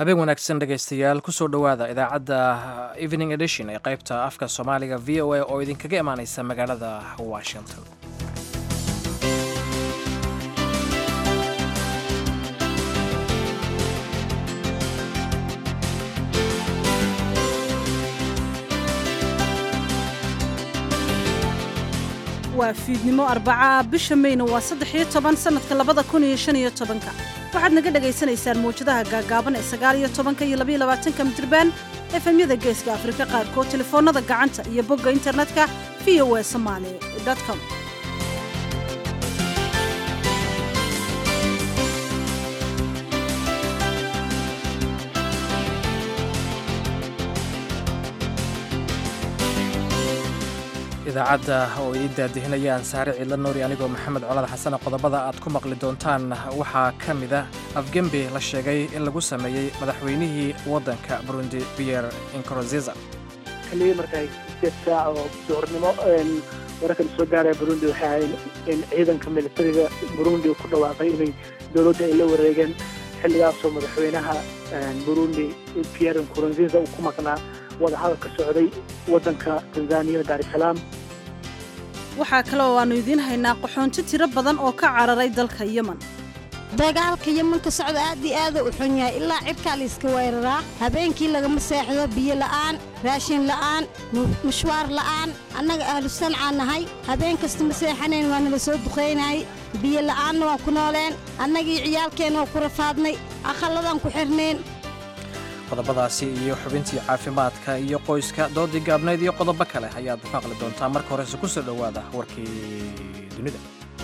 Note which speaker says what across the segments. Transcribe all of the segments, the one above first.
Speaker 1: habeen wanaagsan dhegaystayaal kusoo dhowaada idaacadda evening edition ee qaybta afka soomaaliga v o a oo idinkaga imaaneysa magaalada washington
Speaker 2: waa fiidnimo arbacaa bisha mayna waa saddex iyo toban sannadka labada kun iyo shan iyo tobanka waxaad naga dhagaysanaysaan mawjadaha gaagaaban ee sagaal iyo tobanka iyo labaiyo labaatanka midirbaan efemyada geeska afrika qaarkood telefoonnada gacanta iyo bogga internetka v o e somaali com
Speaker 1: idaacadda oo idiin daadihinayaan saare ciidla nuuri anigoo maxamed colad xasane qodobada aad ku maqli doontaan waxaa ka mida afgembi la sheegay in lagu sameeyey madaxweynihii waddanka burundi pierre inkorosiza
Speaker 3: xilligii markaa sideed saac oo duhurnimo wararkan soo gaaraya burundi waxay ahayd in ciidanka militariga burundi ku dhawaaqay inay dowladda ay la wareegeen xilligaasoo madaxweynaha burundi pierre nkurunziza uu ku maqnaa wadahadal ka socday waddanka tanzaniya daar salaam
Speaker 2: waxaa kale oo aannu idiin haynaa qaxoonti tiro badan oo ka cararay dalka yemen
Speaker 4: dagaalka yemanka socda aad iyo aada u xun yahay ilaa cirkaa layska weeraraa habeenkii lagama seexdo biyo la'aan raashin la'aan mushwaar la'aan annaga ahlu sancaa nahay habeen kasta ma seexanayn waa nala soo duqaynayay biyo la'aanna waan ku nooleen annagii ciyaalkeenna waa ku rafaadnay aqalladaan ku xirnayn
Speaker 1: qodobadaasi iyo xubintii caafimaadka iyo qoyska doodii gaabnayd iyo qodobo kale ayaad maqli doontaa marka horese ku soo dhowaada warkii dunida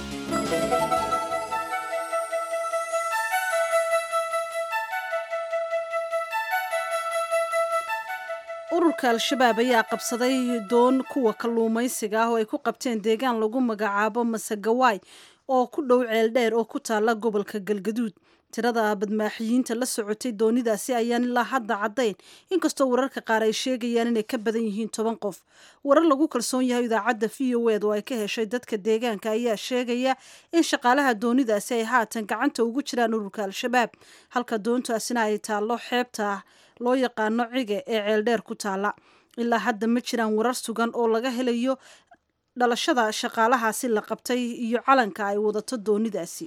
Speaker 2: ururka al-shabaab ayaa qabsaday doon kuwa kalluumaysiga ah oo ay ku qabteen deegaan lagu magacaabo masagawaay oo ku dhow ceeldheer oo ku taalla gobolka galgaduud tirada badmaaxiyiinta la socotay doonidaasi ayaan ilaa hadda caddayn inkastoo wararka qaar ay sheegayaan inay ka badan yihiin toban qof warar lagu kalsoon yahay idaacadda v o ed oo ay ka heshay dadka deegaanka ayaa sheegaya in shaqaalaha doonidaasi ay haatan gacanta ugu jiraan ururka al-shabaab halka doontaasina ay taallo xeebta loo yaqaano cige ee ceeldheer ku taalla ilaa hadda ma jiraan warar sugan oo laga helayo dhalashada shaqaalahaasi la qabtay iyo calanka ay wadato doonidaasi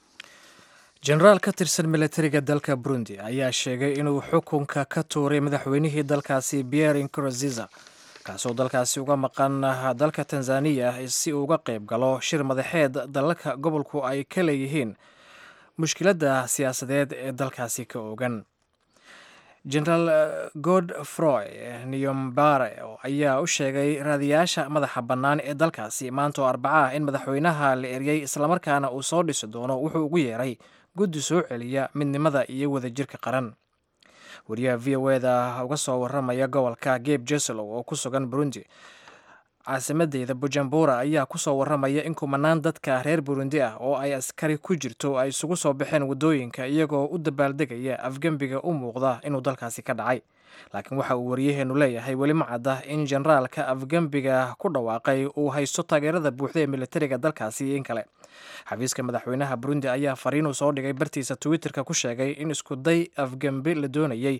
Speaker 1: jenaraal ka tirsan militariga dalka burundi ayaa sheegay inuu xukunka ka tuuray madaxweynihii dalkaasi pierre inkurosiza kaasoo dalkaasi uga maqan dalka tanzaniya si uu uga qayb galo shir madaxeed dalalka gobolku ay ka leeyihiin mushkiladda siyaasadeed ee dalkaasi ka ogan genaraal godfroy niyombare ayaa u sheegay raadiyaasha madaxa bannaan ee dalkaasi maanta oo arbaca ah in madaxweynaha la eryay islamarkaana uu soo dhisi doono wuxuu ugu yeeray guddi soo celiya midnimada iyo wadajirka qaran wariyaha v o eda uga soo waramaya gobolka geb jeslow oo ku sugan burundi caasimadeeda bujumbura ayaa kusoo waramaya in kumanaan dadka reer burundi ah oo ay askari ku jirto ay isugu soo baxeen waddooyinka iyagoo u dabaaldegaya afgembiga u muuqda inuu dalkaasi ka dhacay laakiin waxa uu wariyaheenu leeyahay weli ma cadda in generaalka afgembiga ku dhawaaqay uu haysto taageerada buuxda ee militariga dalkaasi iyo in kale xafiiska madaxweynaha burundi ayaa fariinuu soo dhigay bartiisa twitterka ku sheegay in iskuday afgembi la doonayay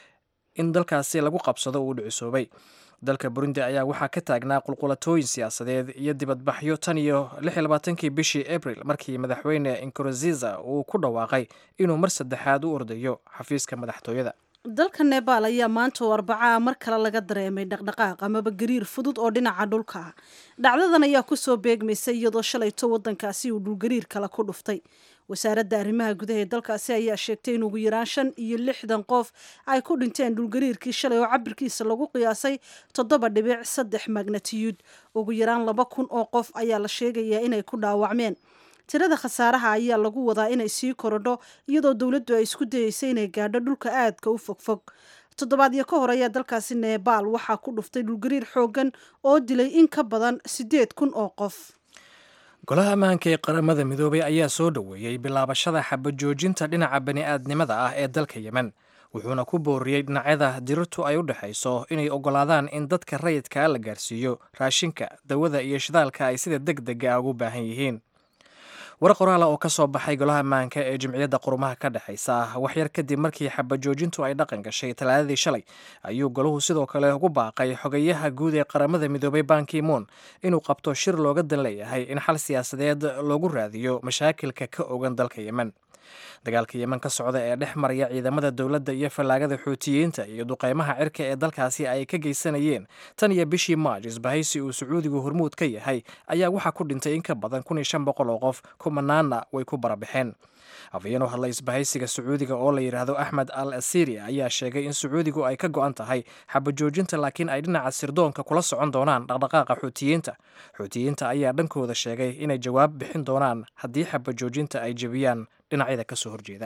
Speaker 1: in dalkaasi lagu qabsado uu dhicisoobay dalka burundi ayaa waxaa ka taagnaa qulqulatooyin siyaasadeed iyo dibadbaxyo tan iyo kii bishii abril markii madaxweyne inkurosiza uu ku dhawaaqay inuu mar saddexaad u ordayo xafiiska madaxtooyada
Speaker 2: dalka nebaal ayaa maanta oo arbacaa mar kale laga dareemay dhaqdhaqaaq amaba gariir fudud oo dhinaca dhulka ah dhacdadan ayaa kusoo beegmaysay iyadoo shalayto waddankaasi uu dhulgariir kale ku dhuftay wasaaradda arrimaha gudaha ee dalkaasi ayaa sheegtay in ugu yaraan shan iyo lixdan qof ay ku dhinteen dhulgariirkii shalay oo cabirkiisa lagu qiyaasay toddoba dhibic saddex magnatiyuud ugu yaraan laba kun oo qof ayaa la sheegayaa inay ku dhaawacmeen tirada khasaaraha ayaa lagu wadaa inay sii korodho iyadoo dowladdu ay isku dayeysay inay gaadho dhulka aadka u fogfog toddobaadyo ka hor ayaa dalkaasi nebaal waxaa ku dhuftay dhulgariir xooggan oo dilay in ka badan siddeed kun oo qof
Speaker 1: golaha ammaanka ee qaramada midoobay ayaa soo dhoweeyey bilaabashada xabajoojinta dhinaca bani'aadnimada ah ee dalka yemen wuxuuna ku booriyey dhinacyada dirirtu ay u dhexayso inay oggolaadaan in dadka rayidkaa la gaarsiiyo raashinka dawada iyo shidaalka ay sida deg dega ugu baahan yihiin war qoraala oo ka soo baxay golaha ammaanka ee jimciyadda qurumaha ka dhexaysa waxyar kadib markii xabajoojintu ay dhaqan gashay talaadadii shalay ayuu golahu sidoo kale ugu baaqay xogayaha guud ee qaramada midoobay bankimoon inuu qabto shir looga dan leeyahay in xal siyaasadeed loogu raadiyo mashaakilka ka ogan dalka yemen dagaalka yemen ka socda ee dhex maraya ciidamada dowladda iyo fallaagada xuutiyiinta iyo duqeymaha cirka ee dalkaasi ay ka geysanayeen tan iyo bishii maaj isbahaysi uu sacuudigu hormuud ka yahay ayaa waxaa ku dhintay in ka badan kun iyo shan boqol oo qof kumanaana way ku barabaxeen afhayeen u hadlay isbahaysiga sacuudiga oo la yidhaahdo axmed al asiri ayaa sheegay in sacuudigu ay ka go-an tahay xabajoojinta laakiin ay dhinaca sirdoonka kula socon doonaan dhaqdhaqaaqa xuutiyiinta xuutiyiinta ayaa dhankooda sheegay inay jawaab bixin doonaan haddii xabajoojinta ay jebiyaan dhinacyada ka soo horjeeda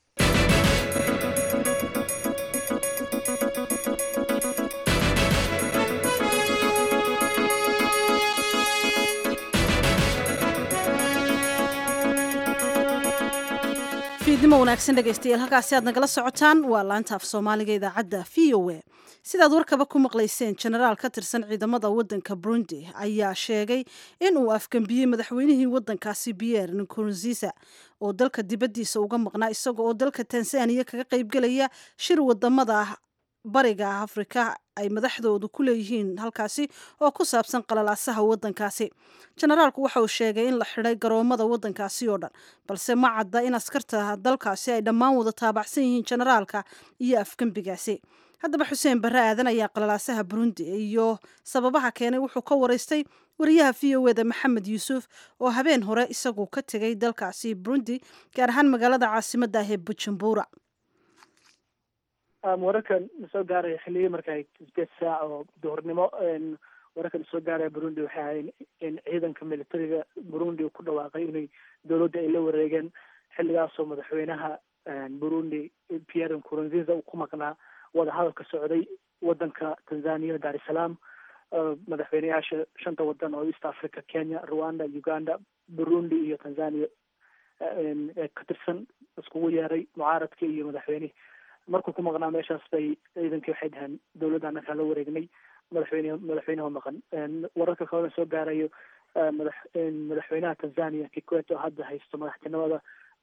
Speaker 2: fiidnimo wanaagsan dhegaystayaal halkaasi aad nagala socotaan waa laanta af soomaaliga idaacadda v o a sidaad warkaba ku maqlayseen jenaraal ka tirsan ciidamada waddanka burundi ayaa sheegay in uu afgembiyey madaxweynihii waddankaasi pierre nkurunziza oo dalka dibaddiisa uga maqnaa isaga oo dalka tanzaniya kaga qaybgelaya shir wadamada bariga afrika ay madaxdoodu ku leeyihiin halkaasi oo ku saabsan qalalaasaha waddankaasi jenaraalku waxa uu sheegay in la xidhay garoomada waddankaasi oo dhan balse ma cadda in askarta dalkaasi ay dhammaan wada taabacsan yihiin jenaraalka iyo afgembigaasi haddaba xuseen barre aadan ayaa qalalaasaha burundi iyo sababaha keenay wuxuu ka waraystay wariyaha v o eda maxamed yuusuf oo habeen hore isagu ka tegay dalkaasi burundi gaar ahaan magaalada caasimadda ah ee bujumbura
Speaker 3: wararkan soo gaaraya xilligii marka sideed saac oo duhurnimo wararkan soo gaaraya burundi waxay ahayn in ciidanka militariga burundi ku dhawaaqay inay dowladda ay la wareegeen xilligaasoo madaxweynaha burundi pierre nkurunziza uu ku maqnaa wadahadal ka socday wadanka tanzania dar es salaam madaxweyneyaasha shanta wadan oo east africa kenya rwanda uganda burundi iyo tanzania ka tirsan iskugu yeeray mucaaradka iyo madaxweynihi markuu ku maqnaa meeshaas bay ciidankii waxay dhaheen dowladda annakaa la wareegnay madaxweyne madaxweynaha maqan wararka kalena soo gaarayo madax madaxweynaha tanzania kikwete oo hadda haysto madaxtinimada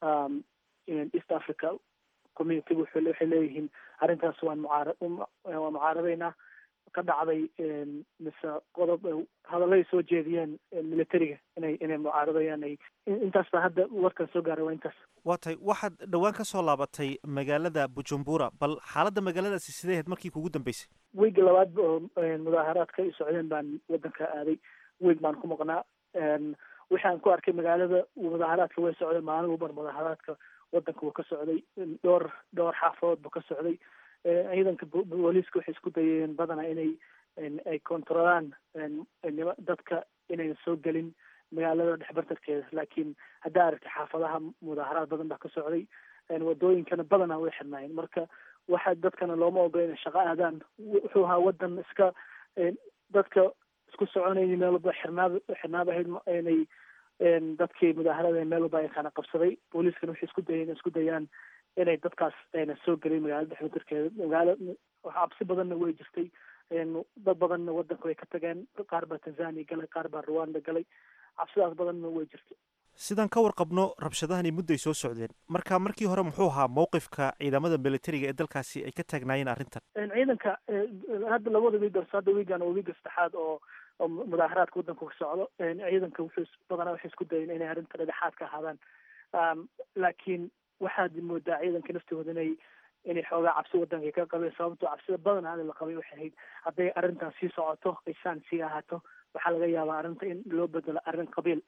Speaker 3: east africa communityga waxay leeyihiin arrintaas waan mucaara waan mucaaradaynaa ka dhacday mise qodob hadallay soo jeediyeen militariga inay inay mucaaradayaan ay intaas baa hadda warkan soo gaaray waa intaas
Speaker 5: waa tahay waxaad dhowaan ka soo laabatay magaalada bujumbura bal xaaladda magaaladaasi sidee ahayd markii kugu dambeysay
Speaker 3: wiiga labaad oo mudaaharaadka ay socdeen baan wadanka aaday wiig baan ku maqnaa wixi aan ku arkay magaalada mudaaharaadka way socday maalin walbar mudaaharaadka wadanka wuu ka socday dhowr dhowr xaafadood buu ka socday ciidanka booliiska waxay isku dayeen badanaa inay ay kontrolaan dadka inayna soo gelin magaalada dhexbartarkeeda laakiin haddaa aragtay xaafadaha mudaaharaad badan baa ka socday wadooyinkana badanaa way xirnaayeen marka waxa dadkana looma ogola inay shaqo aadaan wuxuu ahaa wadan iska dadka isku soconayay meel walba xirnaab xirnaab ahayd inay dadkii mudaaharaada meel walba ay kana qabsaday booliiskana waxay isku dayeen isku dayaan inay dadkaas ayna soo gelin magaalada dhexbartarkeeda magaala cabsi badanna way jirtay dad badanna wadanka way ka tageen qaar baa tanzania galay qaar baa rwanda galay cabsidaas badanna way jirtay
Speaker 5: sidaan ka warqabno rabshadahani mudday soo socdeen marka markii hore muxuu ahaa mowqifka ciidamada militariga ee dalkaasi ay ka taagnaayeen arrintan
Speaker 3: ciidanka hadda labada wiig orso hadda wiigan waa wiiga saddexaad oo oo mudaaharaadka wadanka ka socdo ciidanka wuxuu badanaa waxay isku dayeen inay arrinta dhexaad ka ahaadaan laakiin waxaad moodaa ciidanka naftooda inay inay xoogaa cabsi wadanka ka qabeen sababtoo cabsida badanaa la qabay waxay ahayd hadday arrintan sii socoto ay saan sii ahaato waxaa laga yaabaa arrinta in loo bedelo arrin qabiil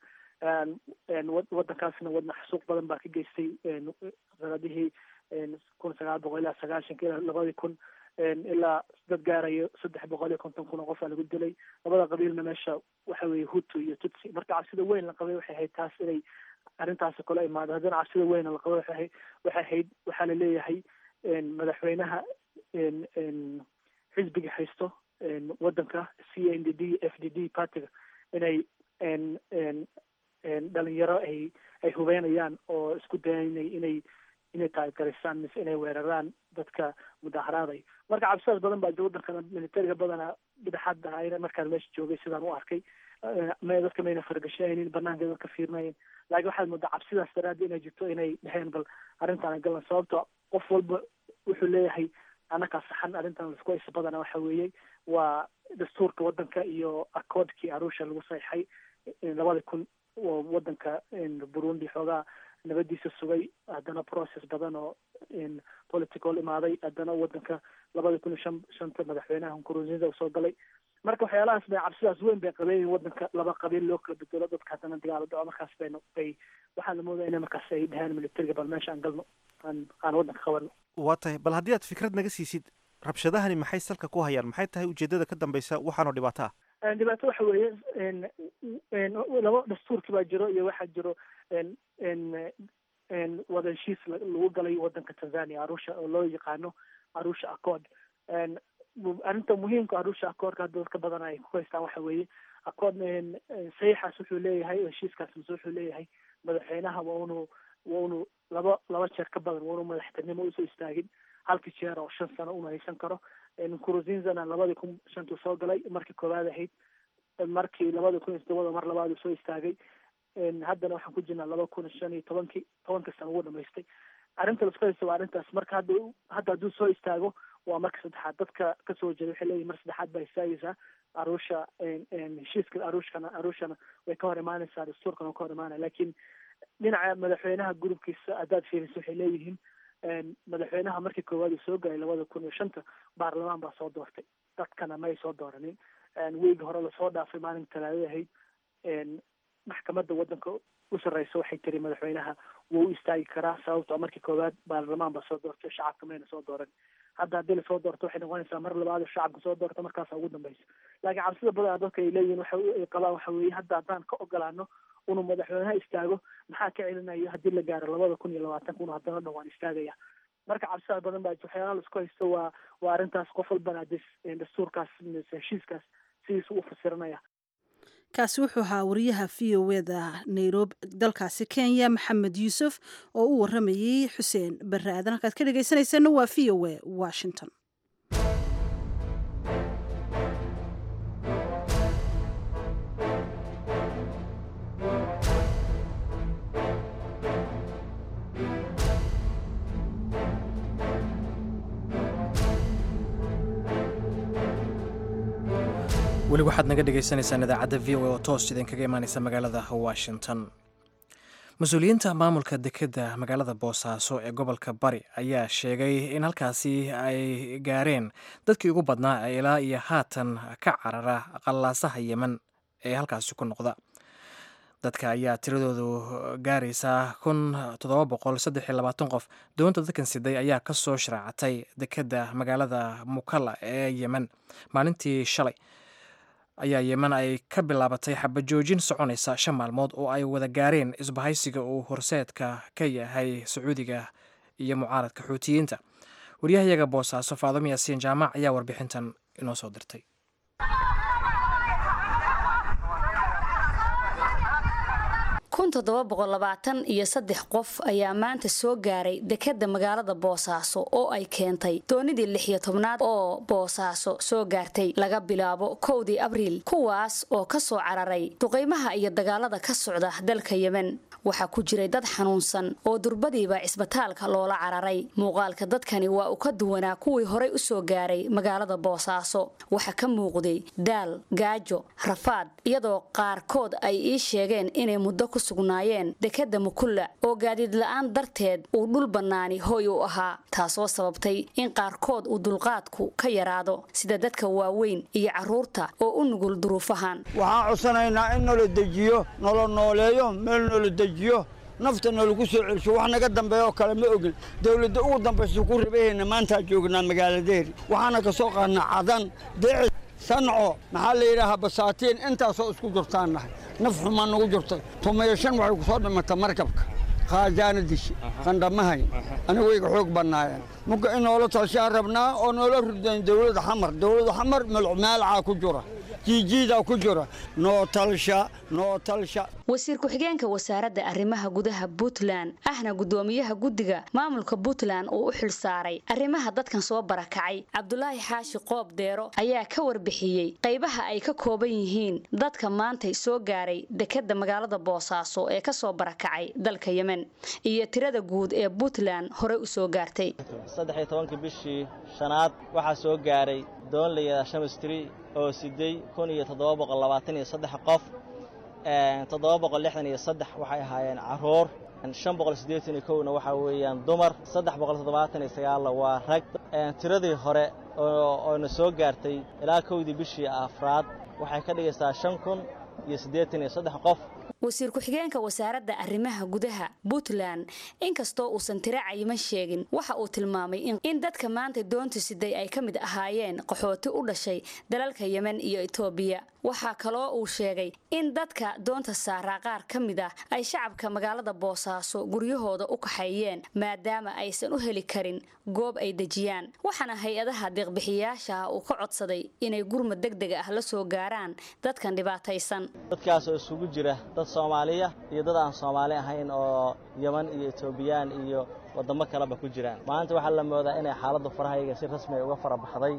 Speaker 3: wadankaasna wadna xasuuq badan baa ka geystay sanadihii kun sagaal boqol ilaa sagaashanka ilaa labadii kun ilaa dad gaarayo saddex boqol iyo konton kun oo qof aa lagu dilay labada qabiilna meesha waxa weeye hutu iyo tutsi marka cabsida weyn la qabay waxay ahayd taas inay arrintaasi kula imaado haddana cabsida weyn la qabay waxay waxay ahayd waxaa la leeyahay madaxweynaha xisbiga haysto wadanka c n d d f d d partiga inay dhalinyaro ay ay hubeynayaan oo isku dayanay inay inay taagaraysaan mise inay weeraraan dadka mudaharaaday marka cabsidaas badan baa wadankana militariga badanaa dhidexaad ahayna markaan meesha joogay sidaan u arkay may dadka mayna fargashaynin banaanka dadka fiirnayen laakiin waxaad moodaa cabsidaas daraaddi inay jirto inay dheheen bal arrintaan galan sababto qof walba wuxuu leeyahay annakaa saxan arrintan lasku haysa badana waxa weeye waa dastuurka wadanka iyo akoodkii arusha lagu saxeixay labada kun oo wadanka burundi xoogaa nabadiisa sugay haddana process badan oo political imaaday haddana wadanka labada kun iyo shan shanta madaxweynaha nkurunziza usoo galay marka waxyaalahaas bay cabsidaas weyn bay qabeen wadanka laba qabiil loo kala bedelo dadka haddana dagaalo dhaco markaas bayna bay waxaa la moodaya ina markaas ay dheheen militariga bal meesha aan galno aan aan wadanka qabano
Speaker 5: waa tahay bal haddii aad fikrad naga siisid rabshadahani maxay salka ku hayaan maxay tahay ujeedada ka dambeysa waxaanoo dhibaato ah
Speaker 3: dhibaato waxa weeye laba dastuurki baa jiro iyo waxaa jiro wada heshiis lagu galay wadanka tanzania arusha oo loo yaqaano arusha accord arrinta muhiimka arusha accoordka hadda dadka badan ay ku haystaan waxa weeye accord saxiixaas wuxuu leeyahay heshiiskaas mise wuxuu leeyahay madaxweynaha waa unu waa unu laba laba jeer ka badan waa unu madaxtinimo usoo istaagin halkii jeer oo shan sano una haysan karo nkuruzinzana labadii kun shantuu soo galay markii koowaad ahayd markii labada kun iyo todobada mar labaad uu soo istaagay haddana waxaan ku jirnaa laba kun shan iyo tobankii tobanka sano ugu dhamaystay arrinta lasku haysta waa arrintaas marka hadda hadda hadduu soo istaago waa marka saddexaad dadka kasoo jeeda waxay leeyihin mar saddexaad baa istaagaysaa arusha heshiiska arushkana arushana way ka hor imaanaysaa dastuurkana waa ka hor imaanaya laakiin dhinaca madaxweynaha gurubkiisa haddaad fiiriso waxay leeyihiin madaxweynaha markii koowaad uu soo galay labada kun iyo shanta baarlamaan baa soo doortay dadkana may soo dooranin weegi hore lasoo dhaafay maalin talaadada ahayd maxkamadda wadanka u sarreysa waxay tiri madaxweynaha wuu u istaagi karaa sababtoo markii koowaad baarlamaan baa soo doortay shacabka mayna soo dooran hadda haddii lasoo doorto waxay noqonaysaa mar labaad shacabka soo doorta markaasa ugu dambeysa laakiin cabsida badan dadka ay leeyihin waxa ay qabaan waxa weeye hadda haddaan ka ogolaano inuu madaxweynaha istaago maxaa ka celinayo haddii la gaaro labada kun iyo labaatanka unu haddana dhan waan istaagaya marka cabsidaa badan baa waxyaalaha laisku haysto waa waa arrintaas qof walbana dastuurkaas mise heshiiskaas sidiisa u fasiranaya
Speaker 2: kaasi wuxuu ahaa wariyaha v o eda nairobi dalkaasi kenya maxamed yuusuf oo u waramayey xuseen barre aadan halkaad ka dhegeysanayseena waa v o e washington
Speaker 1: weli waxaad naga dhagaysanaysaan idaacadda v o a oo toos idinkaga imaaneysa magaalada washington mas-uuliyiinta maamulka dekedda magaalada boosaaso ee gobolka bari ayaa sheegay in halkaasi ay gaareen dadkii ugu badnaa ee ilaa iyo haatan ka carara qallaasaha yemen ee halkaasi ku noqda dadka ayaa tiradoodu gaaraysaa kun toddoba boqol saddex iyo labaatan qof doonta dadkan siday ayaa ka soo sharaacatay dekedda magaalada mukalla ee yemen maalintii shalay ayaa yemen ay ka bilaabatay xabajoojin soconaysa shan maalmood oo ay wada gaareen isbahaysiga uu horseedka ka yahay sacuudiga iyo mucaaradka xuutiyiinta waryahayaga boosaaso faadamo yaasiin jaamac ayaa warbixintan inoo soo dirtay
Speaker 6: kun toddoba boqol labaatan iyo saddex qof ayaa maanta soo gaaray dekedda magaalada boosaaso oo ay keentay doonidii lix iyo tobnaad oo boosaaso soo gaartay laga bilaabo kowdii abriil kuwaas oo ka soo cararay duqaymaha iyo dagaalada ka socda dalka yemen waxaa ku jiray dad xanuunsan oo durbadiiba cisbitaalka loola cararay muuqaalka dadkani waa uu ka duwanaa kuwii horay u soo gaaray magaalada boosaaso waxaa ka muuqday daal gaajo rafaad iyadoo qaarkood ay ii sheegeen inay muddo ku sugnaayeen dekedda mukulla oo gaadiid la-aan darteed uu dhul bannaani hoy u ahaa taasoo sababtay in qaarkood uu dulqaadku ka yaraado sida dadka waaweyn iyo carruurta oo u nugul duruufahan
Speaker 7: waxaan codsanaynaa in nala dejiyo nala nooleeyo meel nala dejiyo nafta nalagu soo celsho wax naga dambeeya oo kale ma ogin dawladda ugu dambaysa ku rabahayna maantaa joognaa magaaladeeri waxaana ka soo qaadnaa cadan deeci sanco maxaa la yidhaahaa basaatiin intaasoo isku jirtaan nahay naf xumaa nagu jirtay tumayo shan waxay ku soo dhimata markabka khaajaana dishi qandhamahayn anigayga xoog bannaayeen marka in noola talshaan rabnaa oo noola ridayn dawladda xamar dawladda xamar melcmaalcaa ku jira jiijiidaa ku jira noo talsha noo talsha
Speaker 6: wasiir ku-xigeenka wasaaradda arrimaha gudaha puntland ahna guddoomiyaha guddiga maamulka puntland uu u xilsaaray arrimaha dadkan soo barakacay cabdulaahi xaashi qoob deero ayaa ka warbixiyey qaybaha ay ka kooban yihiin dadka maantay soo gaaray dekedda magaalada boosaaso ee kasoo barakacay dalka yemen iyo tirada guud ee puntland horey u soo gaartay
Speaker 8: saddexiyo tobankii bishii shanaad waxaa soo gaaray doon layidhaha shamistri oo siday kun iyo toddoba boqol labaatan iyo saddex qof toddoba boqol lixdan iyo saddex waxay ahaayeen carruur shan boqol siddeetan iyo kowna waxaa weeyaan dumar saddex boqol toddobaatan iyo sagaalna waa rag tiradii hore ooona soo gaartay ilaa kowdii bishii afraad waxay ka dhigaysaa shan kun iyo siddeetan iyo saddex qof
Speaker 6: wasiir ku-xigeenka wasaaradda arrimaha gudaha puntland inkastoo uusan tiro cayiman sheegin waxa uu tilmaamay in dadka maanta doonta siday ay ka mid ahaayeen qaxooti u dhashay dalalka yemen iyo etoobiya waxaa kaloo uu sheegay in dadka doonta saaraa qaar ka mid ah ay shacabka magaalada boosaaso guryahooda u kaxeeyeen maadaama aysan u heli karin goob ay dejiyaan waxaana hay-adaha deeqbixiyaasha uu ka codsaday inay gurmad deg deg ah la soo gaaraan dadkan dhibaataysan
Speaker 8: dadkaasoo isugu jira dad soomaaliya iyo dad aan soomaali ahayn oo yeman iyo etoobiyaan iyo waddamo kaleba ku jiraan maanta waxaa la moodaa inay xaaladdu farahayga si rasmi ay uga fara baxday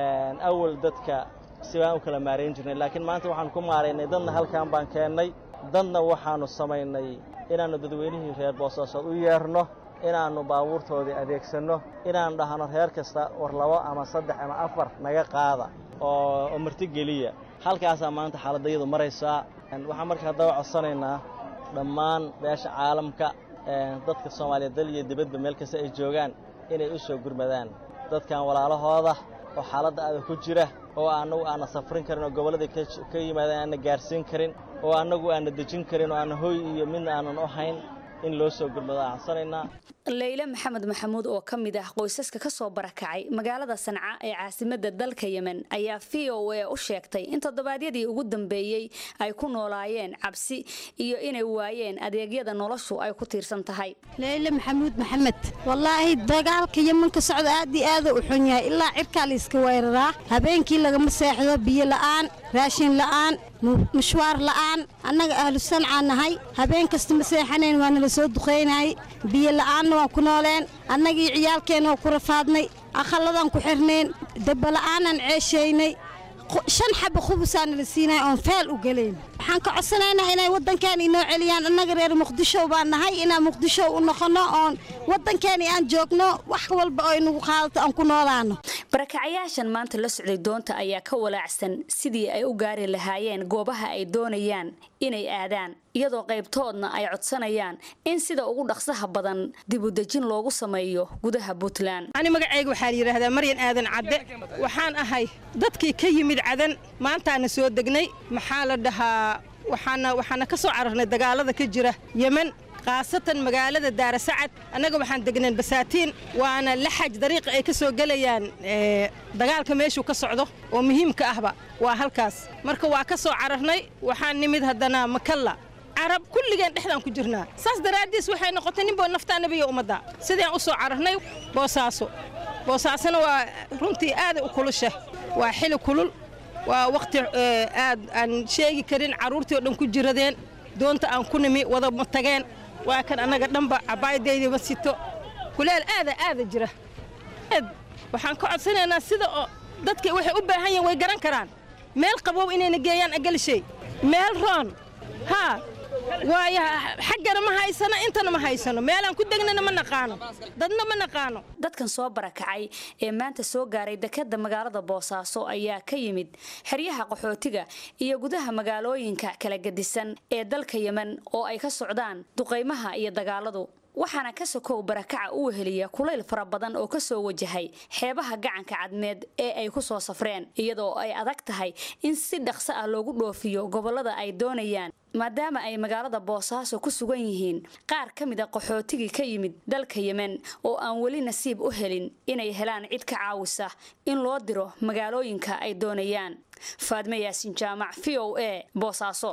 Speaker 8: awal dadka si baan u kala maarayn jirnay laakiin maanta waxaan ku maaraynay dadna halkan baan keennay dadna waxaannu samaynay inaannu dadweynihii reer boosaasood u yeerno inaannu baabuurtoodii adeegsanno inaannu dhahno reer kasta war labo ama saddex ama afar naga qaada oo marti geliya halkaasaa maanta xaaladdayadu maraysaa waxaan marka haddaba codsanaynaa dhammaan beesha caalamka dadka soomaaliya dal iyo dibadba meel kasta ay joogaan inay u soo gurmadaan dadkan walaalahooda oo xaaladda aada ku jira oo annagu aanna safrin karin oo gobolladai ka yimaadeen aanna gaarsiin karin oo annagu aanna dejin karin oo aanna hooy iyo midna aanan u hayn in loo soo gurmado aan codsanaynaa
Speaker 6: leyle maxamed maxamuud oo ka mid ah qoysaska ka soo barakacay magaalada sanca ee caasimadda dalka yemen ayaa v o a u sheegtay in toddobaadyadii ugu dambeeyey ay ku noolaayeen cabsi iyo inay waayeen adeegyada noloshu ay ku tiirsan tahay
Speaker 4: leyle maxamuud maxamed wallaahi dagaalka yeman ka socda aad iyo aada u xun yahay ilaa cirkaa la iska weeraraa habeenkii lagama seexdo biyo la'aan raashin la'aan mushwaar la'aan annaga ahlu sancaa nahay habeen kasta ma seexanayn waa nala soo duqaynayay biyo la'aanna waan ku nooleen annagii ciyaalkeenna waa ku rafaadnay akhalladaan ku xirnayn dabbala'aanaan ceeshaynay shan xaba khubusaana la siinaya oon faal u gelayn waxaan ka codsanaynaa inay waddankeena inoo celiyaan annaga reer muqdisho baan nahay inaan muqdisho u noqonno oon waddankeeni aan joogno wax walba oo inagu qaadato aan ku noolaano
Speaker 6: barakacayaashan maanta la socday doonta ayaa ka walaacsan sidii ay u gaari lahaayeen goobaha ay doonayaan inay aadaan iyadoo qaybtoodna ay codsanayaan in sida ugu dhaqsaha badan dibudejin loogu sameeyo gudaha puntland
Speaker 9: ani magacayga waxaa la yidhaahdaa maryan aadan cadde waxaan ahay dadkii ka yimid cadan maantaana soo degnay maxaa la dhahaa waxaana waxaana ka soo cararnay dagaalada ka jira yemen khaasatan magaalada daarasacad annaga waxaan degneen basaatiin waana laxaj dariiqa ay ka soo gelayaan dagaalka meeshuu ka socdo oo muhiimka ahba waa halkaas marka waa ka soo cararnay waxaan nimid haddana makalla carab kulligeen dhexdaan ku jirnaa saas daraaddiis waxay noqotay ninboo naftaa nebiya ummadda sidaan u soo cararnay boosaaso boosaasona waa runtii aaday u kulusha waa xili kulul waa wakhti aad aan sheegi karin carruurtii oo dhan ku jiradeen doonta aan ku nimi wada ma tageen waa kan annaga dhanba cabaayadaydii ma sito kuleel aada aada jira aad waxaan ka codsanaynaa sida oo dadka waxay u baahan yihiin way garan karaan meel qabow inayna geeyaan agalishay meel roon haa waayo xaggana ma haysano intana ma haysano meelaan ku degnana ma naqaano dadna ma naqaano
Speaker 6: dadkan soo barakacay ee maanta soo gaaray dekadda magaalada boosaaso ayaa ka yimid xeryaha qaxootiga iyo gudaha magaalooyinka kala gedisan ee dalka yemen oo ay ka socdaan duqaymaha iyo dagaaladu waxaana ka sokow barakaca u weheliya kulayl fara badan oo ka soo wajahay xeebaha gacanka cadmeed ee ay ku soo safreen iyadoo ay adag tahay in si dhaqso ah loogu dhoofiyo gobollada ay doonayaan maadaama ay magaalada boosaaso ku sugan yihiin qaar ka mid a qaxootigii ka yimid dalka yemen oo aan weli nasiib u helin inay helaan cid ka caawisa in loo diro magaalooyinka ay doonayaan faadme yaasin jaamac v o a boosaaso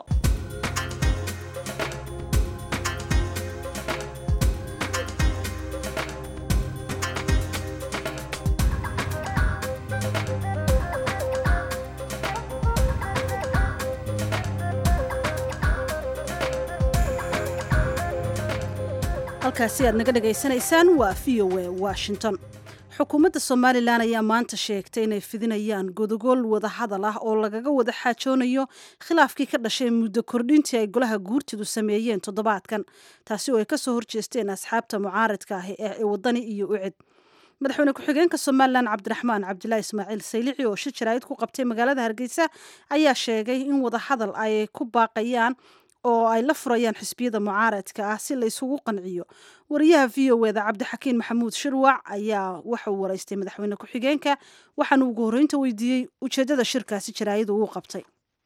Speaker 2: halkaasi aad naga dhagaysanaysaan waa v o a washington xukuumadda somalilan ayaa maanta sheegtay inay fidinayaan godogool wadahadal ah oo lagaga wada xaajoonayo khilaafkii ka dhashay muddo kordhintii ay golaha guurtidu sameeyeen toddobaadkan taasi oo ay kasoo horjeesteen asxaabta mucaaradka ah ee wadani iyo ucid madaxweyne ku-xigeenka somalilan cabdiraxmaan cabdilaahi ismaaciil saylici oo shir jaraa'id ku qabtay magaalada hargeysa ayaa sheegay in wadahadal ay ku baaqayaan oo ay la furayaan xisbiyada mucaaradka ah si la isugu qanciyo wariyaha v o eda cabdixakiin maxamuud shirwac ayaa waxauu waraystay madaxweyne ku-xigeenka waxaana ugu horreynta weydiiyey ujeeddada shirkaasi jaraa'id uu qabtay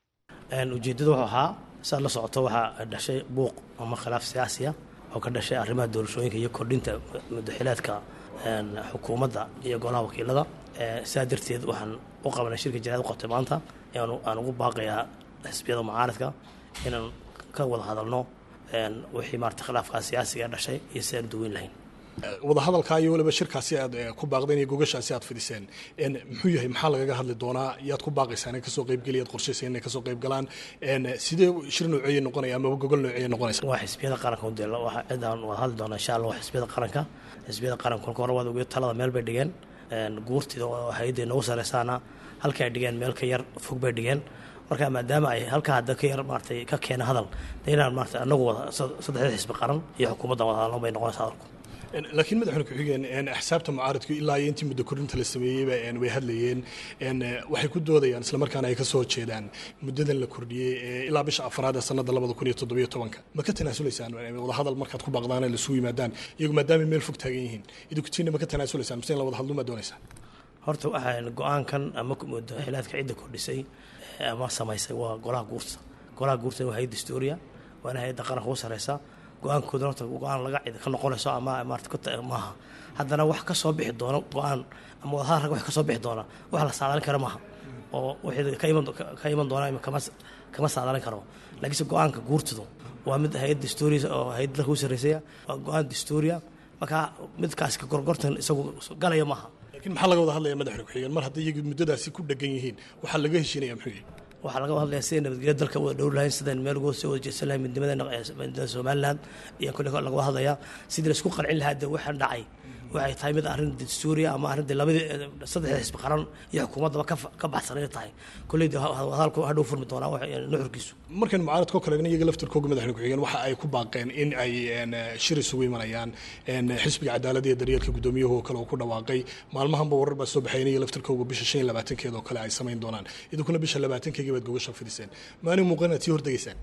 Speaker 10: ujeeddadu wuxuu ahaa saad la socoto waxaa dhashay buuq ama khilaaf siyaasiya oo ka dhashay arrimaha doorashooyinka iyo kordhinta mudaxilaadka xukuumadda iyo golaha wakiilada sidaa darteed waxaan u qabanay shirka jaraa'id u qabtay maanta aan ugu baaqayaa xisbiyada mucaaradka inaan ka wada hadalno wixii maarata khilaafkaa siyaasiga dhashay iyo si aan duweyn lahayn
Speaker 11: wadahadalkaa iyo waliba shirkaasi aad ku baaqdeen iyo gogashaasi aad fidiseen muxuu yahay maxaa lagaga hadli doonaa yaad ku baaqaysaan in kasoo qaybgeli yaad qorshayseen inay kasoo qayb galaan sidee shir nooceeye noqonaya amaba gogol nooceeye noqonaysa
Speaker 10: waa xisbiyada qaranka u deel waxa cidaan wada hadli doonaa insha allah waa xisbiyada qaranka xisbiyada qaranka kolka hore waad ogeed talada meel bay dhigeen guurtida oo hay-adda noogu sareysaana halka ay dhigeen meel ka yar fog bay dhigeen marka maadaama ay halkaa hadda ka yar maaratay ka keena hadal de inaan maarata anagu wada saddexda xisbi qaran iyo xukuumaddan wada hadalno bay noqonaysa hadalku
Speaker 11: laakiin madaxweyne ku-xigeen axsaabta mucaaradku ilaa iyo intii muddo korinta la sameeyeyba way hadlayeen waxay ku doodayaan islamarkaana ay kasoo horjeedaan muddadan la kordhiyey ilaa bisha afraad ee sanada labada kun iyo toddobiyo tobanka ma ka tanaasulaysaan wadahadal markaad ku baaqdaan ay lasugu yimaadaan iyagu maadaama meel fog taagan yihiin idinkutina ma ka tanaasulaysaan mise in la wada hadlo maa doonaysaan
Speaker 10: horta waxaan go-aankan ama mudaxilaadka cidda kordhisay ama samaysay waa golaha guurta golaha guurta waa hay-adda historia waana hay-adda qaranka ugu sareysa go-aankooda horta go-aan laga cid ka noqonayso ama maarata maaha haddana wax ka soo bixi doono go-aan ama wadahadal rag wax ka soo bixi doona wax la saadaalin kara maaha oo wixii ka iman ka iman doona kama kama saadaalin karo laakiinse go-aanka guurtadu waa mid hay-adda historia oo hay-adda dalka ugu sarreysaya waa go-aan historia marka midkaasi ka gorgortan isagu galaya maaha
Speaker 11: lakiin maxaa laga wada hadlaya madaxweyne ku-xigeen mar haddii iyagu muddadaasi ku dhegan yihiin waxaa laga heshiinaya muxuu yahay
Speaker 10: waxaa laga hadlaya siday nabadgelya dalka wada dhowr lahayn sidaan meel uga soo wada jeedsan lahayn midnimada somaliland iyo kule laga hadlaya sidii laisku qancin lahaa de waxaan dhacay waxay tahay mid arrin dastuuriya ama arrin de labadii saddexda xisbi qaran iyo xukuumaddaba ka baxsan inay tahay kulley de hadalku hadhow furmi doonaa nuxurkiisu
Speaker 11: markan mucaaradka oo kale iyaga laftarkooga madaxweyne ku-xigeen waxa ay ku baaqeen in ay shir isugu imanayaan xisbiga cadaaladda iyo daryeelka guddoomiyahu oo kale oo ku dhawaaqay maalmahanba warar baa soo baxayn iyaga laftarkooga bisha shan iyo labaatankeeda oo kale ay samayn doonaan idinkuna bisha labaatankeega baad gogasha fidiseen maalin muuqan aad sii hordegaysaan